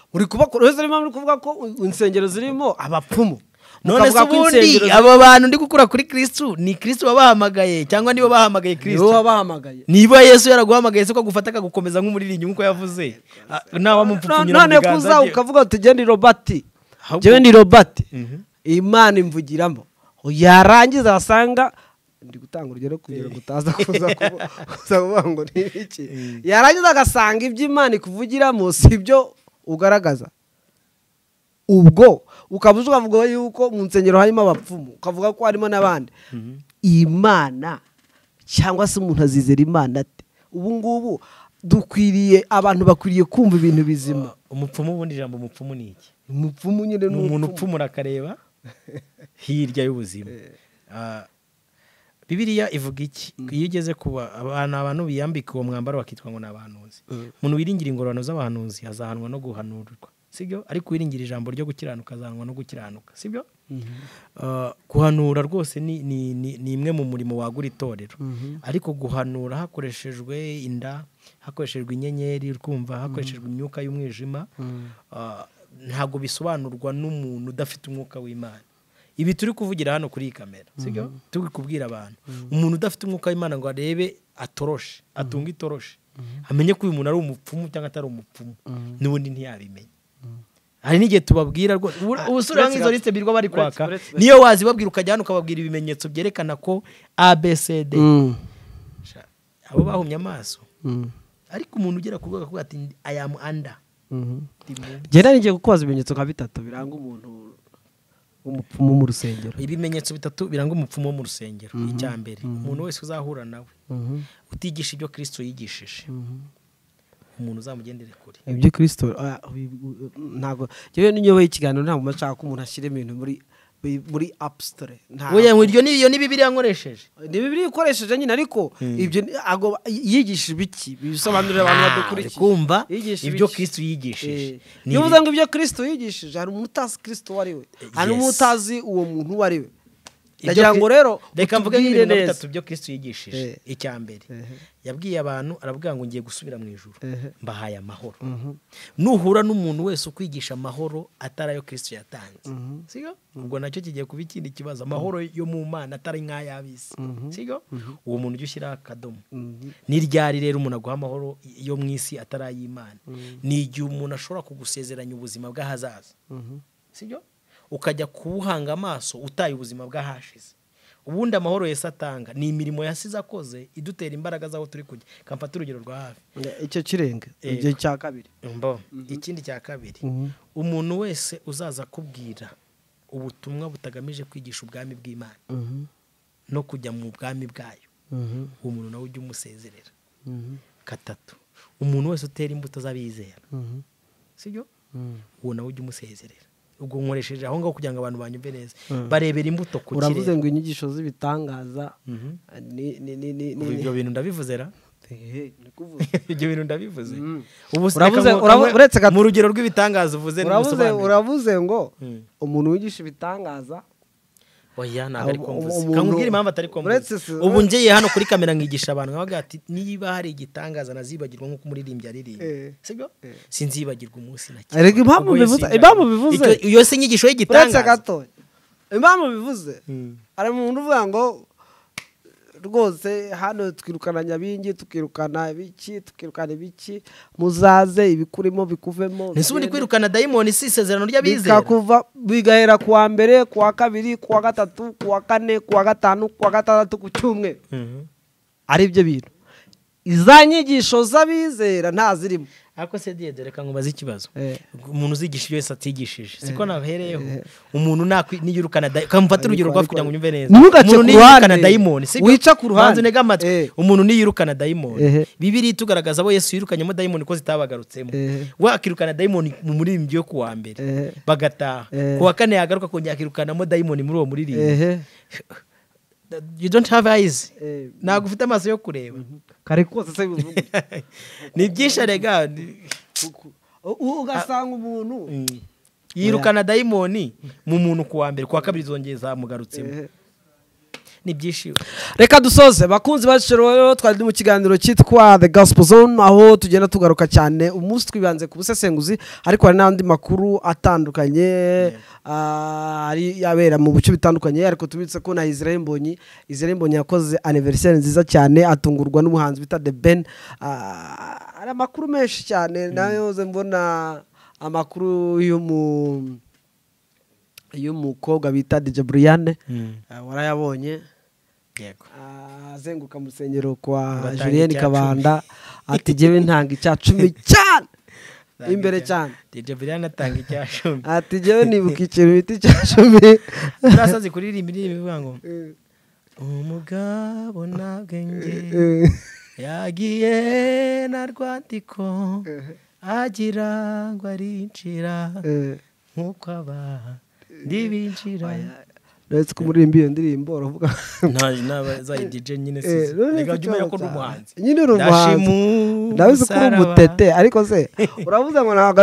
muri kuba rero niba muri kuvuga ko u- insengero zirimo abapfumu none se Mukavuga ko insengero ubundi zirimo- aba bantu ndi gukura kuri kirisitu ni kirisitu wabahamagaye cyangwa niba bahamagaye nibo kirisitu wabahamagaye niba yesu yaraguhamagaye se ko agufata akagukomeza nk'umuririmbyi nk'uko yavuze Ah, ntawamupfupfunyira mu none kuza biganza bye ukavuga uti jya ni robati Ahubwo- jya ni robati Mhm. imana imvugiramo yarangiza wasanga ndi gutanga urugero kugira ngo utaza kuza kubu- kuza kuvuga ngo ni ibiki yarangiza agasanga ibyo imana ikuvugiramo si ibyo ugaragaza ubwo ukaba uzi ukavuga yuko mu nsengero harimo abapfumu ukavuga ko harimo n'abandi imana cyangwa se umuntu azizera imana ate ubu ngubu dukwiriye abantu bakwiriye kumva ibintu bizima umupfumu ubundi ijambo umupfumu ni iki umupfumu nyine ni ni umuntu umupfumu. upfumura akareba hirya y'ubuzima Ah, bibiliya ivuga iki iyo ugeze ku ba- abantu abantu biyambika uwo mwambaro bakitwa ngo ni abahanuzi umuntu wiringira ingororano z'abahanuzi azahanwa no guhanurwa sibyo ariko wiringira ijambo ryo gukiranuka azahanwa no gukiranuka sibyo Ah, guhanura rwose ni, ni, ni, ni imwe mu murimo wagura itorero ariko guhanura hakoreshejwe inda hakoreshejwe inyenyeri urumva hakoreshejwe imyuka y'umwijima ah, ntabwo bisobanurwa n'umuntu udafite umwuka w'imana ibi turi kuvugira hano kuri iyi kamera sibyo turi kubwira abantu umuntu udafite umwuka w'imana ngo arebe atoroshe atunge itoroshi amenye ko uyu muntu ari umupfumu cyangwa atari umupfumu n'ubundi ntiyabimenya hari n'igihe tubabwira rwose ubusura nk'izo lisite birirwa bari kwaka niyo wazibabwira ukajya hano ukababwira ibimenyetso byerekana ko abcd Mm. abo bahumye amaso Mm. ariko umuntu ugera ku rwego akavuga ati i am under Mhm. ndi mu- genda n'igihe kukubaza ibimenyetso nka bitatu biranga umuntu w'umupfumu mu rusengero ibimenyetso bitatu biranga umupfumu wo mu rusengero icya mbere umuntu wese uzahura nawe utigisha ibyo kirisito yigishije umuntu uzamugendere kure ibyo kirisito ah, bi- bi- ntabwo yewe n'inyoboye ikiganiro ntabwo mba nshaka ko umuntu ashyira ibintu muri bi- muri apusitore oya ngo iryo ni iyo ni bibiri yankoresheje ni bibiri ukoresheje nyine ariko ibyo ni- ago- yigishije ibiki bisobanurira abantu badukurikiye kumva Yigisha ibyo ibiki? kristo yigishije Eh, Ni iyo ibi- uvuze ngo ibyo kirisito yigishije hari umuntu utazi kirisito uwo ari we hari Yes. n'utazi uwo muntu uwo ari we Ibyo ndagira Kri- ngo rero reka mvuge utubwire nk'ibintu na neza. bitatu byo kristo yigishije Eh. icya mbere yabwiye abantu aravuga ngo ngiye gusubira mu ijuru mbahaye amahoro nuhura n'umuntu wese ukwigisha amahoro atari ayo kristo yatanze siko ubwo nacyo kigiye kuba ikindi kibazo amahoro yo mu mana atari nk'ay'ab'isi siko uwo muntu ujya ushyiraho akadomo ni ryari rero umuntu aguha amahoro yo mu isi atari ay'imana ni igihe umuntu ashobora kugusezeranya ubuzima bw'ahazaza sibyo ukajya kuwuhanga amaso utaye ubuzima bw'ahashize ubundi amahoro yesi atanga ni imirimo yasize akoze idutera imbaraga z'aho turi kujya kamfata urugero rwa hafi icyo kirenge Yego. igihe cya kabiri Mbo. ikindi cya kabiri umuntu wese uzaza akubwira ubutumwa butagamije kwigisha ubwami bw'imana no kujya mu bwami bwayo uwo muntu nawe ujya umusezerera gatatu umuntu wese utera imbuto z'abizera sibyo uwo nawe ujya umusezerera ubwo nkoresheje aho ngaho kugira ngo abantu banyumve neza barebera imbuto ku uravuze kirere ngo inyigisho z'ibitangaza ni- ni- ni- ni- Ubu ni- ibyo bintu ndabivuze ra Ehe, ni kuvuze. ibyo bintu ndabivuze Mm. ubu se Uravuze- reka mu- uravu- mu- uretse gato- mu rugero rw'ibitangaza uvuze uravuze n'umusobanuro uravuze ngo Mm. umuntu wigisha ibitangaza oya ntabwo ari Ubu- komvuze ubu- kambwira umuntu- impamvu atari komvuze uretse si- ubu ngiye hano kuri kamera nkigisha abantu nkabaga ati niba hari igitangaza nazibagirwa nk'uko umuririmbyi aririmba Eh. sibyo sinzibagirwa umunsi na kimwe Erega impamvu Ubwo yo bivuze- sinzabona. impamvu bivuze- Icyo- iyo si inyigisho uretse y'igitangaza gato impamvu bivuze Mm. hari umuntu uvuga ngo rwose hano twirukana nyabingi tukirukana ibiki tukirukana ibiki muzaze ibikurimo bikuvemo ese ubundi bigende." kwirukana dayimoni si isezerano ry'abizera bikakuva bigahera ku wa mbere ku wa kabiri ku wa gatatu ku wa kane ku wa gatanu ku wa gatandatu ku cyumweru Mhm. ari byo bintu iza nyigisho z'abizera nta zirimo ariko se diye dore reka nkubaze ikibazo Eh. umuntu uzigisha ibyo yose atigishije siko nahereyeho umuntu nakwi- niyirukana dayi- kamufate urugero rwawe kugira ngo unyumve neza umuntu Ntugace ku ruhande. niyirukana dayimoni sibyo? Wica ku ruhande. Banza unege amatwi Eh. umuntu niyirukana dayimoni Ehe. bibiri itugaragaza abo yesu yirukanyemo dayimoni ko zitabagarutseho Ehe. wakirukana dayimoni mu muririmbyi wo ku wa mbere Ehe. bagataha Ehe. ku wa kane yagaruka kongera akirukanamo dayimoni muri uwo muririmbyi ehe you don't have eyes Eh. ntabwo ufite amaso yo kureba kare kose se bivuga ni byinshi arega ni- U- ugasanga umuntu yirukana dayimoni mu muntu ku wa mbere ku wa kabiri zongeye zamugarutsemo Ehe. ni byinshi reka dusoze bakunzi baciro rero twari turi mu kiganiro cyitwa the gospel zone aho tugenda tugaruka cyane umunsi twibanze ku busesenguzi ariko hari n'andi makuru atandukanye ah, ari abera mu bice bitandukanye ariko tubitse ko na israel mbonyi israel mbonyi yakoze aniveriseri nziza cyane atungurwa n'umuhanzi bita the ben Ah, hari amakuru menshi cyane nayo nze mbona amakuru y'umu y'umukobwa bita DJ Brianne Ah, warayabonye yego azenguka mu rusengero kwa Ngo atange julienne icya kabanda ati jyewe ntanga icya cumi cyane imbere cyane DJ Brian atanga icya cumi ati jyewe nibuka ikintu bita icya cumi urasazi kuririmba indirimbo ivuga ngo umugabo nta bwenge yagiye na rwandiko agira ngo arinjira nk'uko aba ndibinjira uretse ko umuririmba iyo ndirimbo uravuga zayi DJ nyine Eh, sizi uretse reka jya umenya ko uri cyane. umuhanzi nyine uri umuhanzi Ndashima ndabizi ko uri umusaraba. umutete ariko se uravuze ngo ntabwo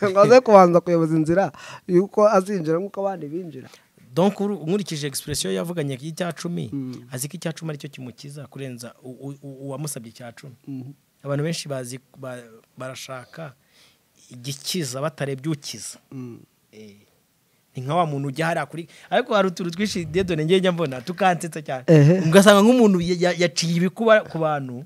ngo aze kubanza kuyoboza inzira y'uko azinjira nk'uko abandi binjira donc uru- nkurikije expression yavuganye y'icya cumi azi ko icya cumi aricyo kimukiza kurenza u- u- u- uwamusabye icya cumi abantu benshi bazi ba- barashaka igikiza batarebye ukiza Eh, ni nka wa muntu ujya hariya kuri ariko hari utuntu twinshi dedone ngenge mbona tukansetsa cyane Ehe. ugasanga nk'umuntu ya- ya- yaciye ibikuba ku bantu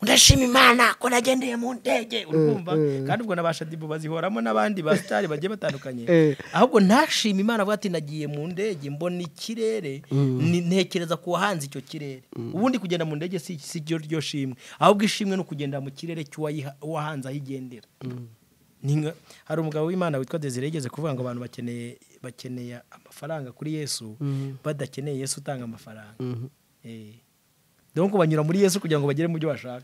ndashima imana ko nagendeye mu ndege urumva kandi ubwo nabasha dibu bazihoramo n'abandi ba sitari bagiye batandukanye Eh. ahubwo ntashima imana avuga ati nagiye mu ndege mbona ikirere ni- ntekereza ku wahanze icyo kirere ubundi kugenda mu ndege si si ryo ryo shimwe ahubwo ishimwe ni ukugenda mu kirere cy'uwayiha- uwahanze aho igendera Ni nka- hari umugabo w'imana witwa desire yigeze kuvuga ngo abantu bakeneye bakeneye amafaranga kuri yesu badakeneye yesu utanga amafaranga Eh. dore ko banyura muri yesu kugira ngo bagere mu byo bashaka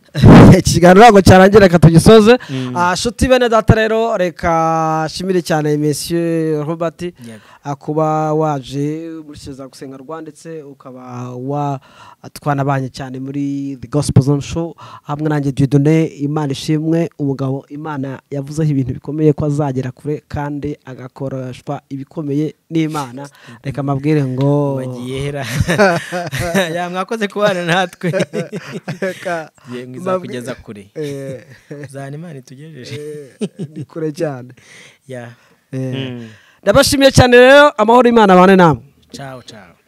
ikiganiro ntabwo cyarangira reka tugisoze Ah, nshuti bene data rero reka nshimire cyane mesiyo robert Yego. ah, kuba waje muri gusenga rwa ndetse ukaba watwanabanye cyane muri the gospel zone show hamwe nanjye dudone imana ishimwe umugabo imana yavuzeho ibintu bikomeye ko azagera kure kandi agakoreshwa ibikomeye n'imana reka mabwire ngo bagiye hera ya mwakoze kubana natwe reka yemwe mabwi- izakugeza kure Eh, zana imana itugejeje eh, ni kure cyane ya Eh, ndabashimiye cyane rero amahoro y'imana abane namwe cawo cawo